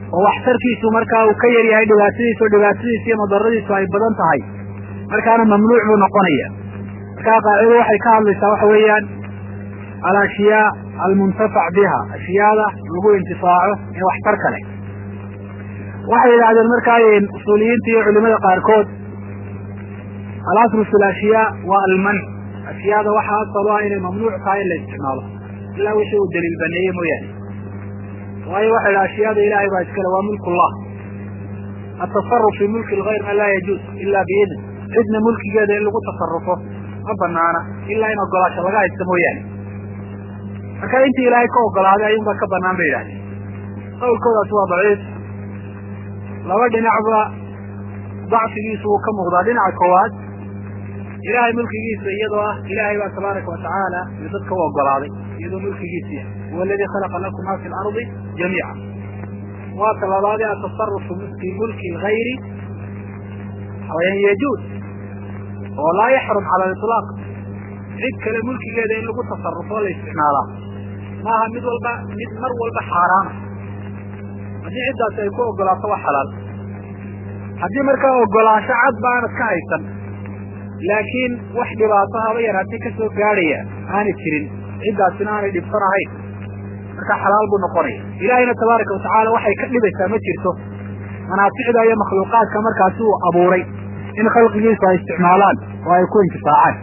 oo waxtarkiisu markaa uu ka yar yahay dhibaatadiisu dhibaatadiisu iyo madaradiisu ay badan tahay markaana mamnuuc buu noqonaya markaa qaacido waxay ka hadlaysaa waxa weeyaan alashyaa almuntafac biha ashyaada lagu intifaaco ee waxtarka leh waxay yidhahdeen markaa usuuliyiinta iyo culimada qaarkood alaslu fi lashyaa waa almanc ashyaada waxaa asal u ah inay mamnuuc tahay in la isticmaalo ilaa wixii uu daliil baneeye mooyaane waayo waxa yidhaha ashyaada ilahay baa iskale waa mulk ullah atasaruf fi mulki lgayr man laa yajuuz ila biidn cidna mulkigeeda in lagu tasarufo ma banaana ilaa in ogolaasho laga haysta mooyaane marka intii ilaahay ka ogolaaday ayuunbaa ka banaan bay yidhahdeen qawlkoodaasi waa daciif laba dhinacba dacfigiisu wuu ka muuqdaa dhinaca koowaad ilaahay mulkigiisa iyadoo ah ilaahay baa tabaaraka watacaala iyo dadka u ogolaaday iyadoo mulkigiisa yahay huwa aladii khalaqa lakum ma fi lardi jamiica waa talabaadee atasarufu fi mulki lgayri xawayaan yajuuz oo laa yaxrum cala aliطlaaq cid kale mulkigeeda in lagu tasarufo la isticmaalaa maaha mid walba mid mar walba xaaraana haddii ciddaasi ay ku ogolaato waa xalaal haddii markaa ogolaansho cad ba aanad ka haysan laakiin wax dhibaato haba yaraatay ka soo gaadhaya aanay jirin ciddaasina aanay dhibsan ahayn markaa xalaal buu noqonaya ilaahayna tabaaraka watacaala waxay ka dhibaysaa ma jirto manaaficda iyo makhluuqaadka markaasi uu abuuray in khalqigiisu ay isticmaalaan oo ay ku intifaacaan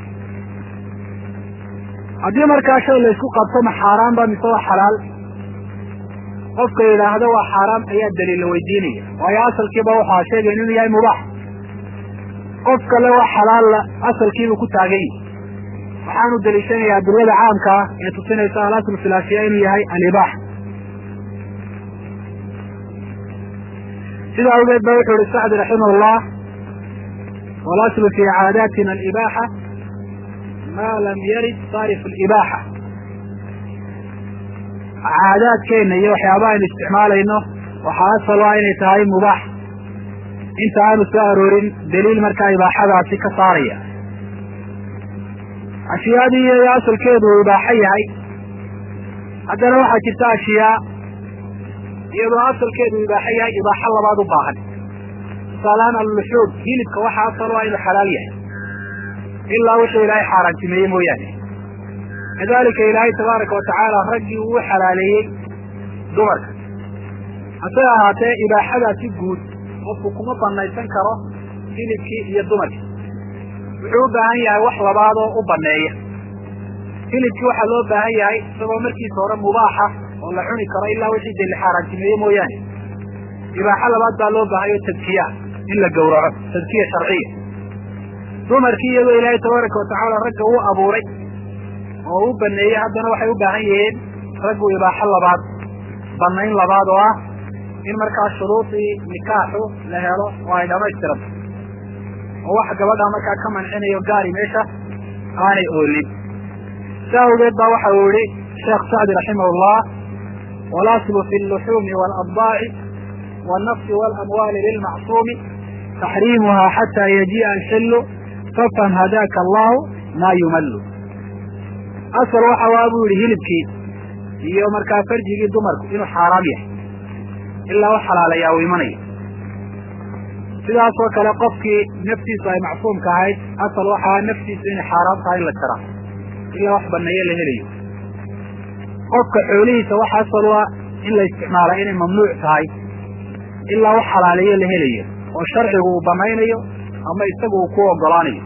haddii markaa shay laysku qabto ma xaaraan ba mise waa xalaal qofka yidhaahdo waa xaaraam ayaa daliil la weydiinaya waayo asalkiiba waxaa sheegay inuu yahay mubaax qof kale waa xalaalla asalkiibuu ku taagan yahi waxaanu daliishanaya adilada caamka ah ee tusinaysa alaslu fi lashiya inuu yahay alibaax sida awgeed ba wuxuu ihi sacdi raximah llah walaslu fi caadaatina alibaaxa ma lam yarid saarif alibaaxa caadaadkeenna iyo waxyaabaha aynu isticmaalayno waxaa asal ah inay tahay mubaax inta aanu soo aroorin daliil markaa ibaaxadaasi ka saaraya ashyaadii iyo asalkeedu uu ibaaxo yahay haddana waxaa jirta ashyaa iyadoo asalkeedu ibaaxo yahay ibaaxo labaad u baahan tusaalahaan alluxuum hilibka waxaa asal u ah inuu xalaal yahay ilaa wuxuu ilaahay xaaraantimeeye mooyaane kadalika ilaahay tabaaraka watacaala raggii uu u xalaaleeyey dumarka hase ahaatee ibaaxadaasi guud qofku kuma banaysan karo hilibkii iyo dumarkii wuxuu u baahan yahay wax labaadoo u baneeya hilibkii waxaa loo baahan yahay isagoo markiisa hore mubaaxa oo la cuni karo ilaa wixii dee la xaaraantimeeye mooyaane ibaaxo labaad baa loo baahayo tadkiya in la gowraco tadkiya sharciya dumarkii iyadoo ilaahay tabaaraka watacaala ragga uu abuuray oo u baneeyey haddana waxay u baahan yihiin raggu ibaaxo labaad banayn labaad oo ah in markaa shuruudii nikaaxu la helo oo ay dhamaystiranto oo wax gabadha markaa ka mancinayo gaari meesha aanay oolin sa awgeed baa waxa uu yihi sheekh sacdi raximah llah walaslu fi alluxuumi waaladaaci wannafsi waalamwaali lilmacsuumi taxriimuha xataa yajii'a alxillu fafham hadaaka allahu maa yumallu asal waxa waa buu yihi hilibkii iyo markaa farjigii dumarku inuu xaaraam yahay ilaa u xalaalayaa uu imanayo sidaasoo kale qofkii naftiisu ay macsuumka ahayd asal waxaa naftiisu inay xaaraam tahay in la jaraa ilaa wax baneeyo la helayo qofka xoolihiisa waxa asal u ah in la isticmaala inay mamnuuc tahay ilaa wax xalaaleeyo la helayo oo sharcigu uu banaynayo ama isagu uu ku ogolaanayo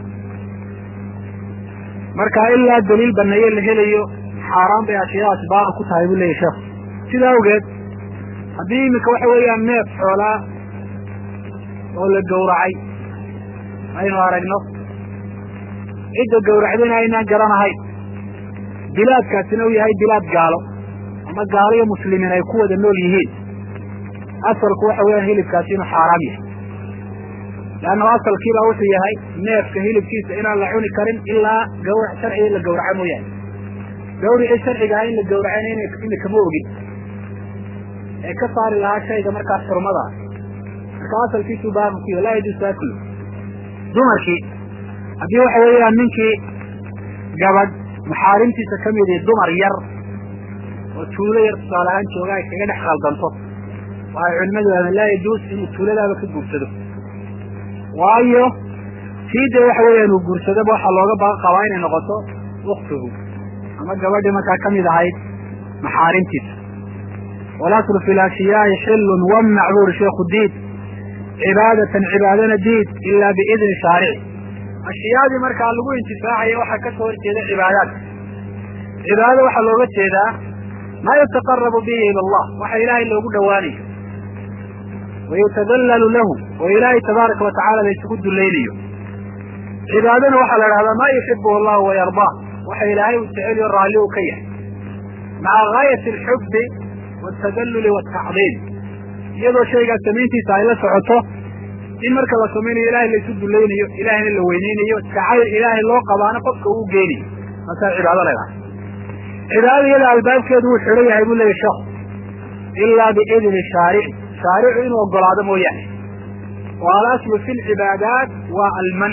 marka ilaa daliil baneeyo la helayo xaaraan bay ashyaadaasi baaqi ku tahay buu leyahy sheekhu sida awgeed haddii iminka waxa weeyaan neef xoolaa oo la gowracay aynu aragno cidda gowracdayna aynaan garanahayn bilaadkaasina uu yahay bilaad gaalo ama gaalo iyo muslimiin ay ku wada nool yihiin asalku waxa weeyaan hilibkaasi inuu xaaraam yahay leannahu asalkiibaa wuxuu yahay neefka hilibkiisa inaan la cuni karin ilaa gawrac sharciga in la gawraco mooyaane gawricii sharciga ah in la gawracayna imikama ogin ee ka saari lahaa shayga markaa xurmada ah marka asalkiisuu baaqi ku yahy laa yajuusu aklu dumarkii haddii waxa weeyaan ninkii gabadh maxaarimtiisa ka mid dumar yar oo tuulo yar tusaale ahaan jooga ay kaga dhex khaldanto waxay culimadu yidhahdeen laa yajuus inuu tuuladaaba ka guursado waayo tii dee waxa weeyaan uu guursadaba waxaa looga ba qabaa inay noqoto uktuhu ama gabadhii markaa kamid ahayd maxaarimtiisa walaslu fi lashiyaai xilun wamnac buri sheikhu diid cibaadatan cibaadana diid ilaa biidni shaarici ashiyaadii markaa lagu intifaacaya waxaa ka soo horjeeda cibaadaadka cibaadada waxaa looga jeedaa maa yataqarabu bihi ila allah waxa ilaahay loogu dhowaanayo wayutadallalu lahu oo ilaahay tabaaraka wa tacala la isugu dulaynayo cibaadana waxaa la dhahdaa maa yuxibuhu allahu wayardaa waxa ilaahay uu jeceliyo raalli uu ka yahay maca gaayati alxubbi waltadalluli waltacdiim iyadoo shaygaas samayntiisa ay la socoto in marka la samaynayo ilahay la isu dulaynayo ilahayna la weyneynayo jacayl ilaahay loo qabaana qofka uu geynayo markaa cibaado leedahay cibaadada iyada albaabkeedu wuu xidhan yahay buu leeyahy sheekhu ilaa biidni shaarici shaaricu inuu ogolaado mooyaane wa alaslu fi lcibaadaat waa alman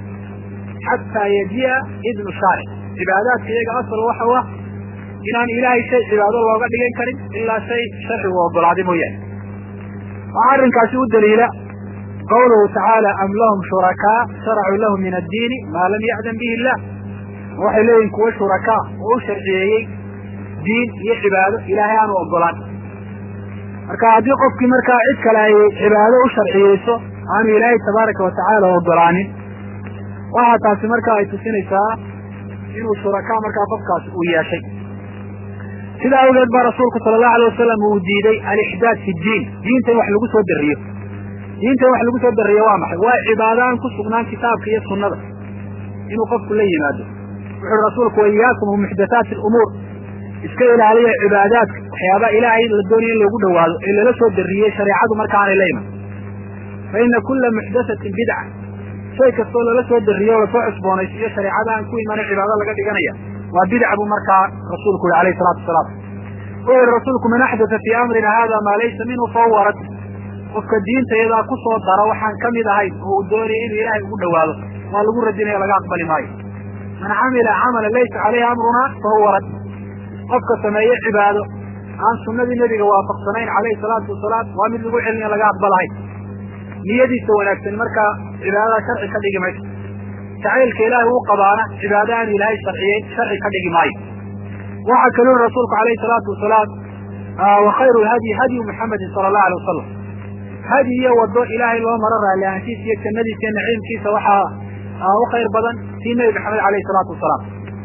xataa yaji'a idnu shaaric cibaadaadka iyaga asal waxa u ah inaan ilaahay shay cibaado looga dhigan karin ilaa shay sharcigu ogolaaday mooyaane waxaa arrinkaasi u daliila qawluhu tacaala am lahum shurakaa sharacuu lahu min addiini maa lam ya'dan bihi illah waxay leeyihin kuwa shurakaa oo u sharciyeeyey diin iyo cibaado ilaahay aanu ogolaan marka haddii qofkii markaa cid kale ay cibaado u sharciyeyso aanu ilaahay tabaaraka wa tacaala ogolaanin waxaa taasi markaa ay tusinaysaa inuu shurakaa markaa qofkaasi uu yeeshay sidaa awgeed baa rasuulku sala allahu alay wasalam uu diiday alixdaad fi diin diinta in wax lagu soo dariyo diinta in wax lagu soo dariyo waa maxay waa cibaado aan ku sugnaan kitaabka iyo sunnada inuu qofku la yimaado wuxuuhi rasuulku wa iyaakum muxdathaati alumuur iska ilaaliya cibaadaadka waxyaaba ilaahay la doonaya in loogu dhawaado ee lala soo dariyey shareecadu marka aanay la iman fa ina kula muxdathatin bidca shay kastoo lala soo dariyo o lasoo cusboonaysiiyo shareecada aan ku imanin cibaado laga dhiganaya waa bidca buu markaa rasuulku yihi alayhi salatu wasalaam wuxuu yihi rasuulku man axdatha fii amrina hada maa laysa minhu fahuwa rad qofka diinta iyadaa ku soo dara waxaan ka mid ahayn oo uu doonaya inuu ilaahay ugu dhawaado waa lagu radinaya laga aqbali maayo man camila camalan laysa caleyhi amruna fahuwa rad qofka sameeye cibaado aan sunnadii nebiga waafaqsanayn calayhi salaatu wasalaam waa mid lagu celinayo laga aqbalahay niyadiisa wanaagsan markaa cibaadada sharci ka dhigi mayso jacaylka ilaahay uu qabaana cibaado aan ilaahay sharciyeyn sharci ka dhigi maayo waxaa kaluu yihi rasuulku alayhi salaatu wasalaam wa khayru lhadyi hadyu muxamedin sala allahu alay wasalam hadi iyo wado ilaahay loo maro raalli ahanshiisa iyo jannadiisa iyo naciimkiisa waxaa u khayr badan tii nebi maxamed alayhi salaatu wasalaam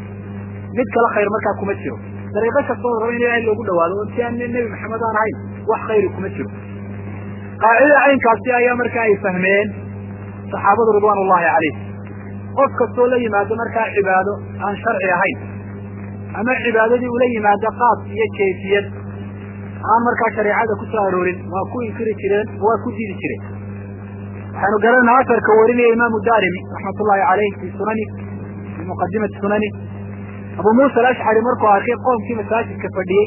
mid kale khayr markaa kuma jiro dariiqo kastoo raba in ilaahay loogu dhawaado oo si aan nebi maxamed aan ahayn wax khayri kuma jiro qaacidada caynkaasi ayaa markaa ay fahmeen saxaabadu ridwaan ullahi calayh qof kastoo la yimaado markaa cibaado aan sharci ahayn ama cibaadadii ula yimaado qaas iyo kayfiyad aan markaa shareecada ku soo aroorin waa ku inkiri jireen waa ku diidi jireen waxaynu garanayna asarka warinaya imaamu darimi raxmat ullahi caleyh fi sunani fi muqadimati sunani abu muusa alashcari markuu arkay qoomkii masaajidka fadhiyey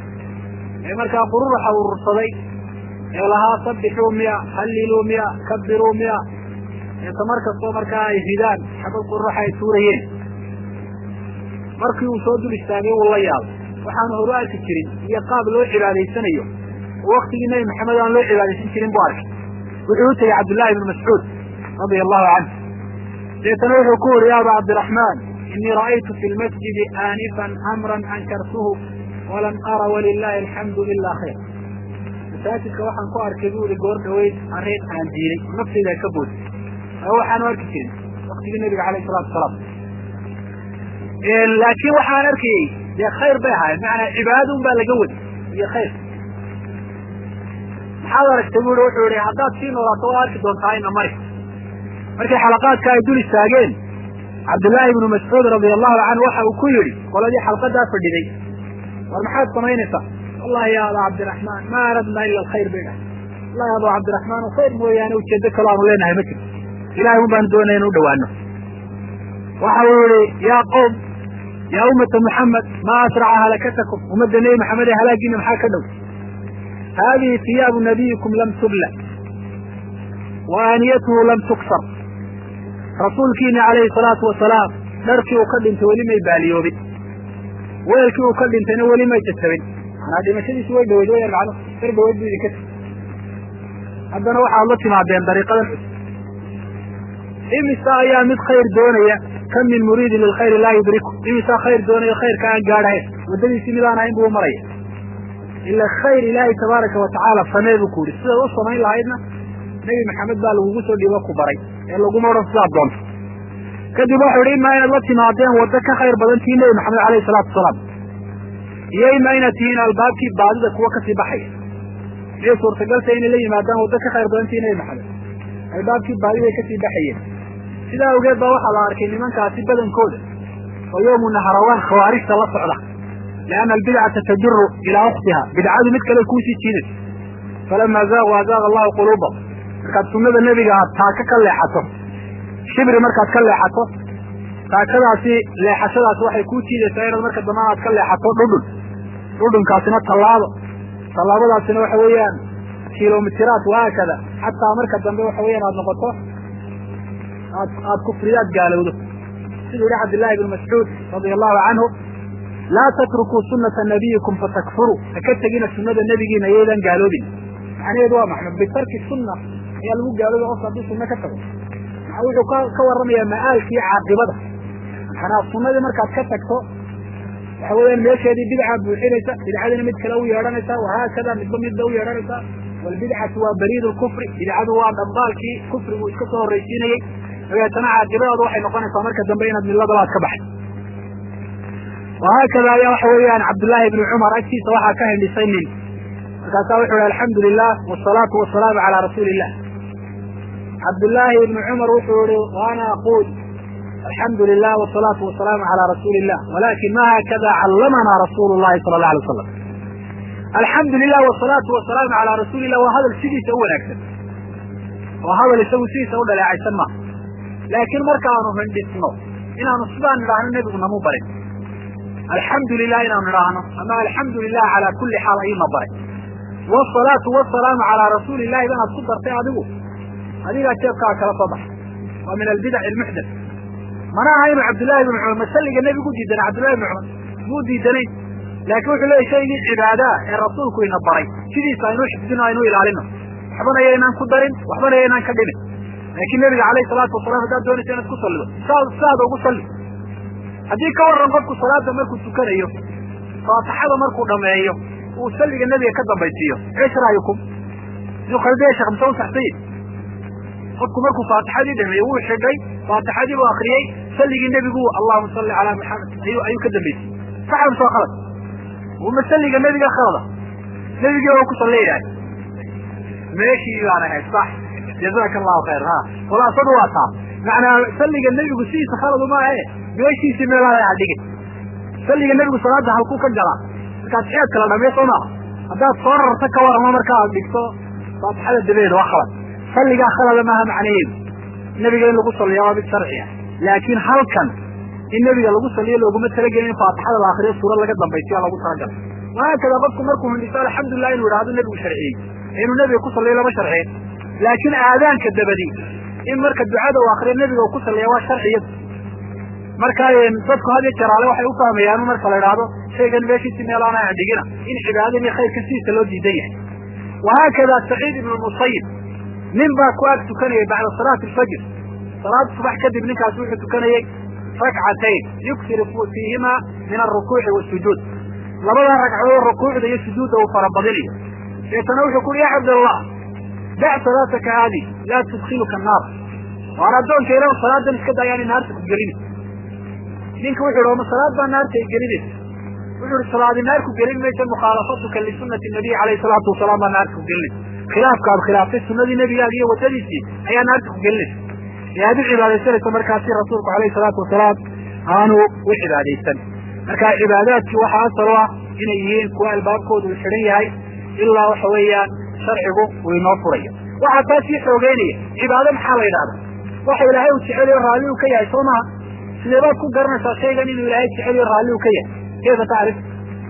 ee markaa qururuxa urursaday ee lahaa sabixuu miya halliluu miya kabiruu miya eeta mar kastoo markaa ay ridaan xabad qururuxa ay tuurayeen markii uu soo dul istaagay wuu la yaabay waxaanu horu arki jirin iyo qaab loo cibaadaysanayo oo waktigii nebi maxamed aan loo cibaadaysan jirin buu arkay wuxuu u tegey cabdullahi ibnu mascuud radia allahu canhu deetana wuxuu ku yuri ya aba cabdiraxmaan inii ra'aytu fi lmasjidi aanifan amran ankartuhu walam ara walilahi alxamdu ila khayr masaajidka waxaan ku arkay bu ihi goor dhaweyd arrin aan diiday naftayda ka bood waxaanu arki jirin waktigii nabiga alayh salatu wasalaam laakiin waxaan arkayey dee khayr bay ahaayeen macanaa cibaadada un baa laga wadi iyo khayr maxaad aragtay bu i wuxuu yihi haddaad sii noolaato waa arki doontaa ina mari markii xalaqaadka ay dul istaageen cabdullaahi ibnu mascuud radia allahu canhu waxa uu ku yidhi qoladii xalqadaa fadhiday war maxaad samaynaysaa wallahi ya aba cabdiraxmaan ma aradna ila alkhayr bay dhahay wallahi aba cabdiraxmaan khayr mooyaane ujeedo kaloo aanu leenahay ma jirto ilahay un baanu doonaya inu dhawaano waxa uu yihi ya qowm ya ummata muxamed ma asraca halakatakum ummadda nebi maxamed ee halaagiina maxaa ka dhow hadihi hiyaabu nabiyikum lam tubla wa aaniyatuhu lam tuksar rasuulkiina calayhi salaatu wasalaam dharkii uu ka dhintay weli may baaliyoobin weelkii uu ka dhintayna weli may jajabin manaa dhimashadiisu way dhaweyd wayaan macno dar dhaweyd bu idinka tiri haddana waxaad la timaadeen dariiqadan cusub imisa ayaa mid khayr doonaya kam min muriidin lilkhayri laa yudriku imisaa khayr doonaya khayrka aan gaadhahayn waddadiisii midaan ahayn buu maraya ila khayr ilaahay tabaaraka watacaala samee buu ku yihi sidaad u samayn lahaydna nebi maxamed baa lagugu soo dhiibo ku baray ee laguma odhan sidaad doonto kadib waxau ihi imaa inaad la timaadeen waddo ka khayr badan tii nebi maxamed alayhi salaatu wasalaam iyo imaa inaad tihiin albaabkii baadida kuwa kasii baxaya miyay suurtagalta inay la yimaadaan waddo ka khayr badan tii nebi maxamed albaabkii baadiday kasii baxayeen sidaa awgeed baa waxaa la arkay nimankaasi badankooda oo yowmu naharawaan khawaarijta la socda lianna albidcata tajuru ilaa ukhtiha bidcadu mid kale kuusii jiidaysa falama zaaqu azaaqa allahu quluubahum markaad sunnada nebiga aad taaka ka leexato shibri markaad ka leexato taakadaasi leexashadaasi waxay kuu jiidaysaa inaad marka dambana aad ka leexato dhudhun dhudhunkaasina tallaabo tallaabadaasina waxa weeyaan kilomitiraat wahaakada xataa marka dambe waxa weeyaan aad noqoto aad aad kufriyaad gaalowdo siduu yihi cabdillahi ibnu mascuud radia allahu canhu laa tatrukuu sunata nabiyikum fatakfuruu haka tegina sunada nebigiina iyaydan gaaloobin macnaheedu waa maxmed bitarki sunna ayaa lagu gaalooba qofka hadduu sunno ka tago maa wuxuu ka ka warramayaa ma'aalkii caaqibada manaa sunnadii markaad ka tagto waxa weeyaan meesheedii bidca buuxinaysa bidcadina mid kale u yeedhanaysa wahaakada midba midba u yeedhanaysa walbidcatu waa bariid lkufri bidcadu waa dhambaalkii kufrigu iska soo horraysiinayey dabeetana caaqibadaadu waxay noqonaysaa marka dambe inaad milladalaad ka baxay wahaakada ayaa waxa weeyaan cabdullaahi ibni cumar agtiisa waxaa ka hindhisay nin markaasaa wuxu ihi alxamdu lilah wasalaatu wasalaamu calaa rasuuli illah cabdullaahi ibni cumar wuxuu yihi waana aquul alxamdu lilah wasalaatu wasalaamu calaa rasuuli illah walakin ma haakada callamanaa rasuulu llahi sala allah alay wasalam alxamdu lilah wasalaatu wasalaamu calaa rasuuli illah waa hadal sidiisa u wanaagsan waa hadal isagu sidiisa u dhaleecaysan maaha laakiin markaanu hindhisno inaanu sidaan nidhaahno nebigu namu barin alxamdu lilah inaanu nidhaahno ama alxamdu lilah calaa kulli xaal ayuuna baray wasalaatu wasalaamu calaa rasuuli illahi banaad ku dartay adigu adigaa jeebkaa kala soo baxay waa min albidac almuxdath mana aha inuu cabdullahi ibnu cumar masalliga nebigu diidana cabdullahi ibnu cumar muu diidanayn laakiin wuxuu leeyay shaygii cibaadaa ee rasuulku ina baray sidiisa aynuu xifdino aynuu ilaalino waxbana yaynaan ku darin waxbana yaynaan ka dhimin laakiin nebiga alayhi salaatu wasalam haddaad doonaysa inaad ku sallido saada ugu salli haddii ka warran qofku salaada markuu tukanayo faatixada markuu dhameeyo uu salliga nebiga ka dambaysiiyo eesh ra'yukum siduu khaldiya sheekh mise u saxsanya qofku markuu faatixadii dhameeyo wuu xidhay faatixadii buu akriyey salligii nebigu allahuma salli calaa maxamed ayuu ayuu ka dambaysiyey saxa mise waa khalad uma salliga nebiga khalada nebigii waa ku salliyayahay meeshii baan ahayd sax jazaka allahu khayr ha khulaasadu waa taa macnaa salliga nebigu sidiisa khaladu maahe meeshiisii meelaha ha dhigin salliga nebigu salaada halkuu ka galaa markaad xeed kala dhamey soo maaha haddaad soo rarta ka waramo marka aad dhigto faatixada dabadeeda waa khalad salligaa khalada maaha macnaheedu nebiga in lagu salliya waa mid sharci ah laakiin halkan in nebiga lagu saliyo looguma talagelin in faatixada la akriyo suurad laga dambaysiyo lagu talagalay wahaakada qofku markuu hindhiso alxamdulilah inuu idhahdo nebigu sharciyey inuu nebiga ku saliyo lama sharciyen laakiin aadaanka dabadi in marka ducada uu akriyo nebiga uu ku saliya waa sharciyad marka dadku had iyo jaraale waxay ufahmayaan marka la idhaahdo shaygan meeshiisi meelaana dhigina in cibaadada iyo khayrka sidiisa loo diidan yahay wahaakada saciid ibnu musayib nin baa ku ag tukanayay bacda salaati alfajr salaada subax kadib ninkaasi wuxuu tukanayey rakcatayn yuksiru fiihima min alrukuuci wasujuud labadaa ragcadood rukuucda iyo sujuudda uu farabadinayo deetana wuxuu ku uhi ya cabdallah dac salaataka haadi laa tudkiluka naar waan addoonka ilah salaadan iska dayaani naarta ku gelini ninka wuxu ihi oma salaad baa naarta ay gelinaysa wuxuu ihi salaadi naar ku gelin maysa mukhaalafatuka lisunati nabiy alayhi salaatu wasalaam baa naarta ku gelinaysa khilaafka aad khilaaftay sunadii nebigaaga iyo wadadiisii ayaa naarta ku gelinaysa ee aad u cibaadaysanayso markaasi rasuulku alayhi salaatu wasalaam aanu u cibaadaysan marka cibaadaadkii waxaa asal u ah inay yihiin kuwa albaabkoodu uu xidhan yahay ilaa waxa weeyaan sharcigu uu inoo furayo waxaa taa sii xoogeynaya cibaado maxaa la yidhahda waxa ilaahay uu jeceliyo raalli uu ka yahay soo maha sidee baad ku garanaysaa shaygan inuu ilaahay jeceliyo raalli uu ka yahay kayfa tacrif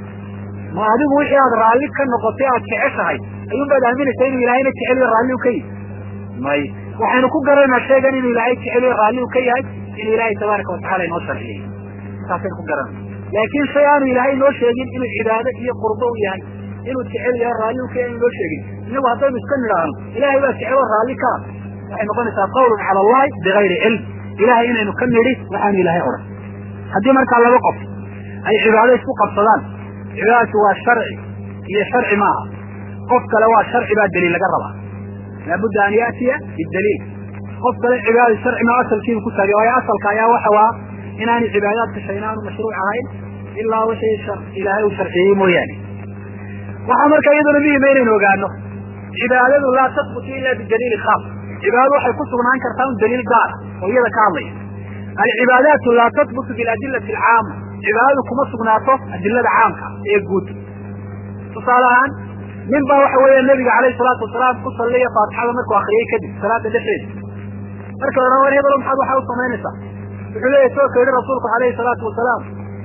ma adigu wixii aad raalli ka noqotay aad jeceshahay ayuun baad aaminaysaa inuu ilaahayna jeceliyo raalli uu ka yahay may waxaynu ku garanaynaa shaygan inuu ilaahay jeceliyo raalli uu ka yahay inuu ilaahay tabaaraka watacala inoo sharciyey saasaynu ku garanayna laakiin shay aanu ilaahay noo sheegin inuu cibaado iyo qurbo u yahay inuu jecel yahay raalli u ka yahay inu noo sheegin inagu haddaynu iska nidhaahno ilahay baa jecelo raalli kaa waxay noqonaysaa qawlun cala allahi bigayri cilm ilahay inaynu ka nidhi waxaanu ilaahay odhan haddii markaa laba qof ay cibaado isku qabsadaan cibaadatu waa sharci iyo sharci maaha qof kale waa sharci baa daliil laga rabaa laabudda an ya'tiya bidaliil qof kale cibaada sharci ma asalkiibu ku taagay waayo asalka ayaa waxa waa inaanay cibaadaadka shayna aanu mashruuc ahayn ilaa wixii ilaahay uu sharciyey mooyaane waxaa marka iyaduna muhima inaynu ogaano cibaadadu laa tasbutu ila bidaliili khaas cibaadadu waxay ku sugnaan kartaa un daliil gaara oo iyada ka hadlaya alcibaadaatu laa tasbutu biladillati alcaama cibaadadu kuma sugnaato adilada caamka ee guud tusaale ahaan nin baa waxa weeya nabiga calayhi salaatu wasalaam ku salliya faatixada markuu akriyey kadib salaada dhexdeeda marka la war hebelo maxaad waxaa u samaynaysaa wuxuu leeyahy soo ka yihi rasuulku alayhi salaatu wasalaam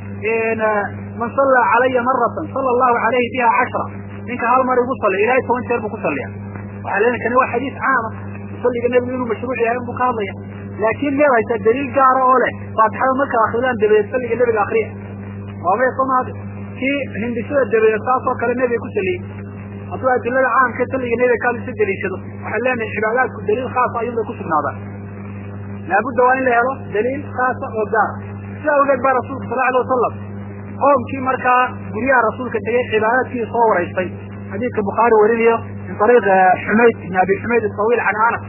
man sallaa calaya maratan sala allahu alayhi biha cashra ninka hal mar igu salliya ilahay toban jeer buu ku salliya waxaa leena kani waa xadiis caama musalliga nebigu inuu mashruuc yahay inbuu ka hadlaya laakiin meed haysaa daliil gaara oo leh faatixada marka akridaan dabadeed salliga nebiga akriya waamay somaadi kii hindisada dabadeed saas oo kale nebiga ku saliyey hadduu adilada caamka salliga nebiga ka hadlisa daliishado waxaan leenahay cibaadaadku daliil khaasa ayuun bay ku sugnaadaan laabudda waa in la helo daliil khaasa oo gaara sidaa awgeed baa rasuulka sal alay wasalam qoomkii markaa guryaha rasuulka tegey cibaadaadkii soo waraystay xadiidka bukhaari warinayo min ariiq xumayd ibn abi xumayd asawiil can anas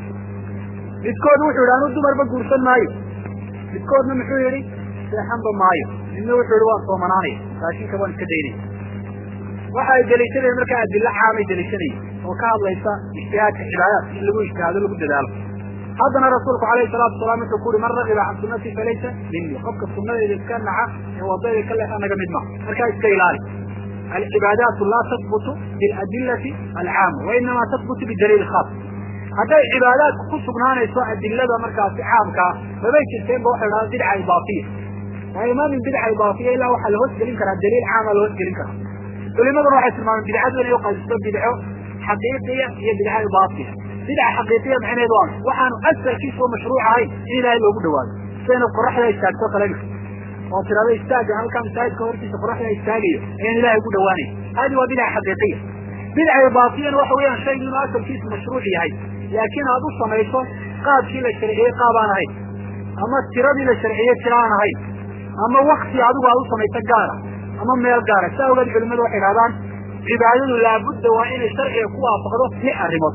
midkood wuxuu yidhi anuu dumarba guursan maayo midkoodna muxuu yidhi seexanba maayo midna wuxuu yidhi waan soomanaanaya raashinka waan iska daynaya waxa ay deliishanayen markaa adilo caamay deliishanayen oo ka hadlaysa ijtihaadka cibaadaadka in lagu ijtihaado lagu dadaalo haddana rasuulku alayhi salaatu wasalaam wuxuu ku uhi man ragiba can sunnatii falaysa minii qofka sunnadeeda iska naca ee wadayda ka leexa naga mid maha markaa iska ilaali alcibaadaatu laa tasbutu biladillati alcaama wa inamaa tasbutu bidaliil khaas hadday cibaadaadku ku sugnaanayso adilada markaasi caamkaa mabay jirteenba waxay dhahdaa bidca idaafiya waayo ma min bidca idaafiya ilaa waxaa la hoosgelin karaa daliil caama la hoosgelin karaa culimaduna waxay tilmaameen bidcadu inay uqaysto bidco xaqiiqiya iyo bidca idaafiya bidca xaqiiqiya macneed waa waxaanu asalkiisa oo mashruuc ahayn in ilaahay loogu dhawaado sidayna qoraxda istaagto kale oo tirada istaaga halkaa masaajidka hortiisa qoraxda istaagayo ayaan ilahay ugu dhawaanaya hadi waa bidca xaqiiqiya bidca idaafiyana waxa weeyaan shaygu inuu asalkiisu mashruuc yahay laakiin aad u samayso qaabkii la sharciyey qaab aan ahayn ama tiradii la sharciyey tira aan ahayn ama wakti adigu aad u samayso gaara ama meel gaara saa ogeed culimadu waxay dhahdaan cibaadadu laabudda waa inay sharciga ku waafaqdo lix arrimood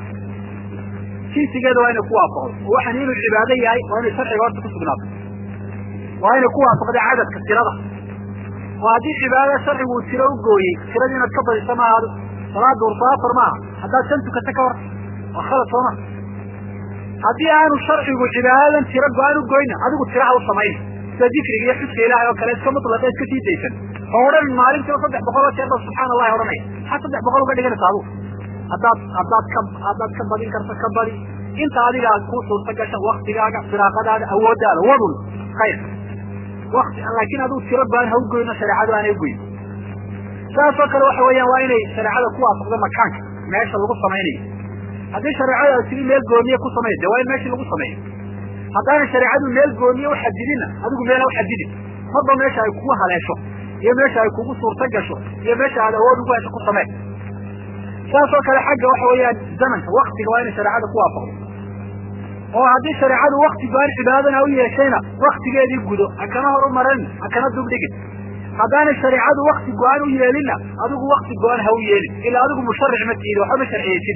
jinsigeeda waa inay ku waafaqdo oo waxaan inuu cibaado yahay waa inay sharciga horta ku sugnaato waa inay ku waafaqda cadadka tirada oo haddii cibaadada sharcigu uu tiro u gooyey tiradii inaad ka badisa maaha adigu salaada urso afar maaha haddaad shan tukata ka war waa khalad sooma haddii aanu sharcigu cibaadadan tiro go-aan u goyna adigu tiraha u samayna sida dikriga iyo xuska ilahay oo kale iska mutlaqa iska sii daysan oo odhan maalintiiba saddex boqol oo jeer ba subxaana allahi odhanaya maxaa saddex boqol uga dhiganaysa adigu haddaad haddaad ka haddaad ka badin karto ka badi inta adiga aad ku suurta gasha waktigaaga firaaqadaada awooddaada wadun khayr wati laakiin adigu tiro go-aan ha u goyno shareecadu aanay ugoyn saasoo kale waxa weeyaan waa inay shareecada ku waafaqdo makaanka meesha lagu samaynayo haddii shareecada sidii meel gooniye ku samay de waa in meeshii lagu sameeyo haddaana shareecadu meel gooniye uxadidinna adigu meel ha uxadidin marba meesha ay kugu haleesho iyo meesha ay kugu suurta gasho iyo meesha aad awood ugu hesho ku samee saasoo kale xagga waxa weeyaan zamanka waktiga waa inay shareecada ku waafaqdo oo haddii shareecadu wakti go-aan cibaadadana u yeeshayna waktigeedii gudo ha kana hor u maran ha kana dubdhigin haddaanay shareecadu wakti go-aan u yeelinna adigu wakti go-aan ha u yeelin ilaa adigu musharic ma tiidi waxba ma sharciyeysida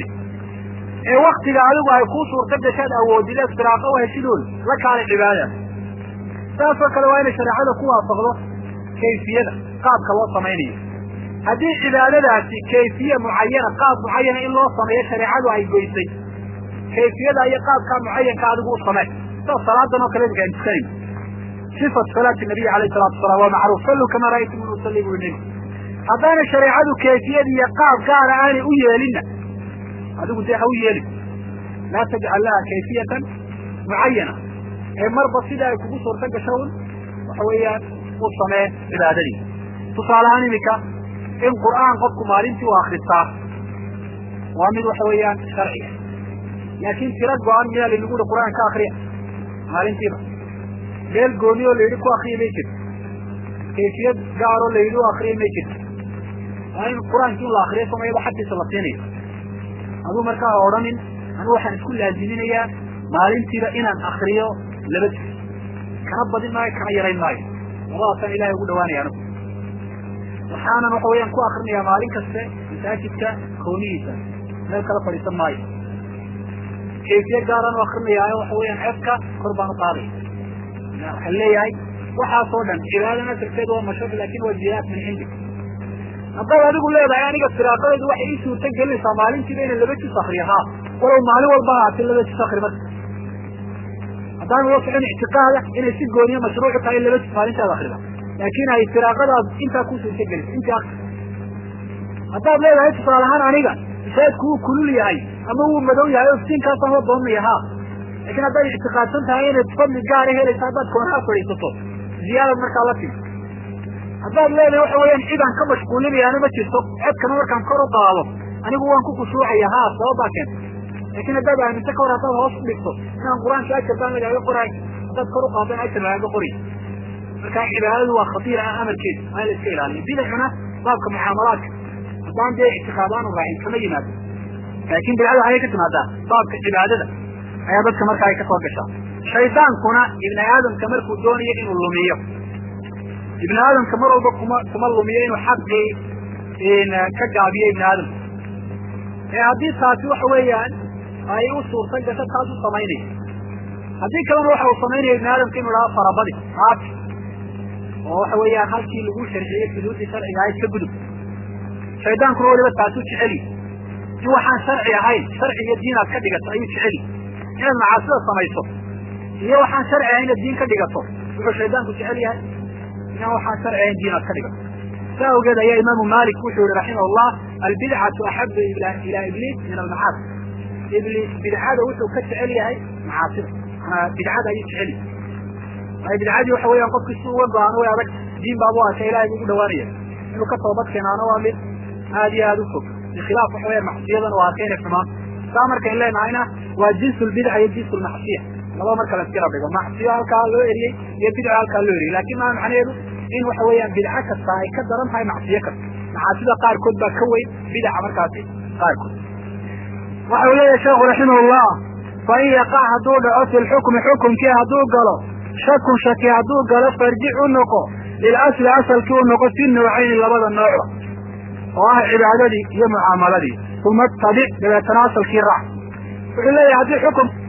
ee waktiga adigu ay kuu suurta gashaad awoodideed firaaqo u heshidood la kaalay cibaadada saasoo kale waa inay shareecada ku waafaqdo kayfiyada qaabka loo samaynayo haddii cibaadadaasi kayfiye mucayana qaab mucayana in loo sameeyo shareecadu ay goysay kayfiyada iyo qaabkaa mucayanka adigu u samee sida salaadan oo kale imika aan tukanayn sifat salaati nabiy alayh salatu wasalaam waa macruuf salluu kama ra'aytum in usalli buu nabi haddaana shareecadu kayfiyad iyo qaab gaara aanay u yeelinna adigu dee ha u yeelin laa tajcal laha kayfiyatan mucayana ee marba sida ay kugu suurta gasho un waxa weeyaan u samee cibaadadii tusaale ahaan imika in qur'aan qofku maalintii u akristaa waa mid waxa weeyaan sharciga laakiin tiro go-an miyaa laynagu uhi qur'aan ka akriya maalintiiba meel gooni oo layidhi ku akriya may jirto kayfiyad gaaroo layidhi u akriya may jirto waa in qur-aankii un la akriyo somayaba xaggiisa la siinayo aduu markaa ha odhanin anigu waxaan isku laaziminayaa maalintiiba inaan akriyo laba juz kana badin maayo kana yarayn maayo labadaasaan ilahay ugu dhawaanaya anigu waxaanan waxa weeyaan ku akrinayaa maalin kaste masaajidka kawnihiisa meel kala fadhiisan maayo kayfiye gaaraan u akrinayaayo waxa weeyaan codka kor baan u qaadaya waxaan leeyahay waxaasoo dhan cibaadana darteed waa mashruuc laakin waa jihaad min cindik haddaad adigu leedahay aniga firaaqadaydu waxay ii suurta gelinaysaa maalintiiba inaan laba jus akriyo haa walow maalin walba haatee laba jus akri marka haddaan ula socon ictiqaada inay si gooniya mashruucu tahay in laba jus maalintaada akrida laakin ay firaaqadaad intaa ku suurta gelisa intii akri haddaad leedahay tusaale ahaan aniga masaajidku wuu kulul yahay ama wuu madow yahay oo iftiinkaasaan la doonaya haa lakin haddaad ictiqaadsan tahay inaad fadli gaara helaysa haddaad koonaha fadhiisato ziyaadad markaa la timi haddaad leedahay waxa weeyaan cidaan ka mashquulinayaana ma jirto codkana markaan kor u qaado anigu waan ku khushuucaya haa sababbaa keenta laakin haddaad aaminto ka hor haddaad hoos u dhigto inaan qur-aanka ajar baan lagaaga qoraay haddaad kor u qaadana ajar lagaaga qoray marka cibaadadu waa khatiir ah amarkeeda waa in la iska ilaaliyo bidacuna baabka mucaamalaadka haddaan dee ictiqaad aanu raacin kama yimaado laakin bidcada waxay ka timaadaa baabka cibaadada ayaa dadka markaa ay ka soo gashaa shaydaankuna ibni aadamka markuu doonayo inuu lumiyo ibni aadamka mar walba kuma kuma lumiyo inuu xaqii ka gaabiyo ibni aadamka ee haddii taasi waxa weeyaan ay u suurta gasho taas u samaynaya haddii kalena waxa uu samaynaya ibni aadamka inu dhaha farabadi aati oo waxa weeyaan halkii lagu sharciyey xuduuddii sharciga ahayd ka gudub shaydaankuna weliba taasuu jeceli in waxaan sharci ahayn sharci iyo diin aad ka dhigato ayuu jeceli inaad macaasida samayso iyo waxaan sharci ahayn inaad diin ka dhigato wuxuu shaydaanku jecel yahay inaan waxaan sharci ahayn diin aad ka dhigato saa awgeed ayaa imaamu malik wuxuu yihi raximah llah albidcatu axabu ilaa ibliis min almacaasi ibliis bidcada wuxuu ka jecel yahay macaasida manaa bidcada ayuu jecel yahay waayo bidcadii waxa weeyaan qofki si uga go-aano way adag diin baabu arka ilahay buu ugu dhawaanaya inuu ka toobad keenaana waa mid aad iyo aada u fog bikhilaaf waxa weyan macsiyadan waa arkay inay xumaan saa markayn leenahayna waa jins lbidca iyo jins lmacsiya laba marka la iskala dhigo macsiyo halkaa loo eriyey iyo bidca halkaa loo eriyey lakin maa macnaheedu in waxa weeyaan bidco kasta ay ka daran tahay macsiyo kasta macaasida qaarkood baa ka weyn bidaca markaasi qaarkood waxa uu leeyahay sheekhu raximah llah fain yaqac hadduu dhaco fi lxukmi xukumkii hadduu galo shakun shaki hadduu galo farjic u noqo lilasli asalkii u noqo fi nawcayni labada noocba oo ah cibaadadii iyo mucaamaladii uma tabic dabeetana asalkii raac wuxuu leeyahay haddii xukum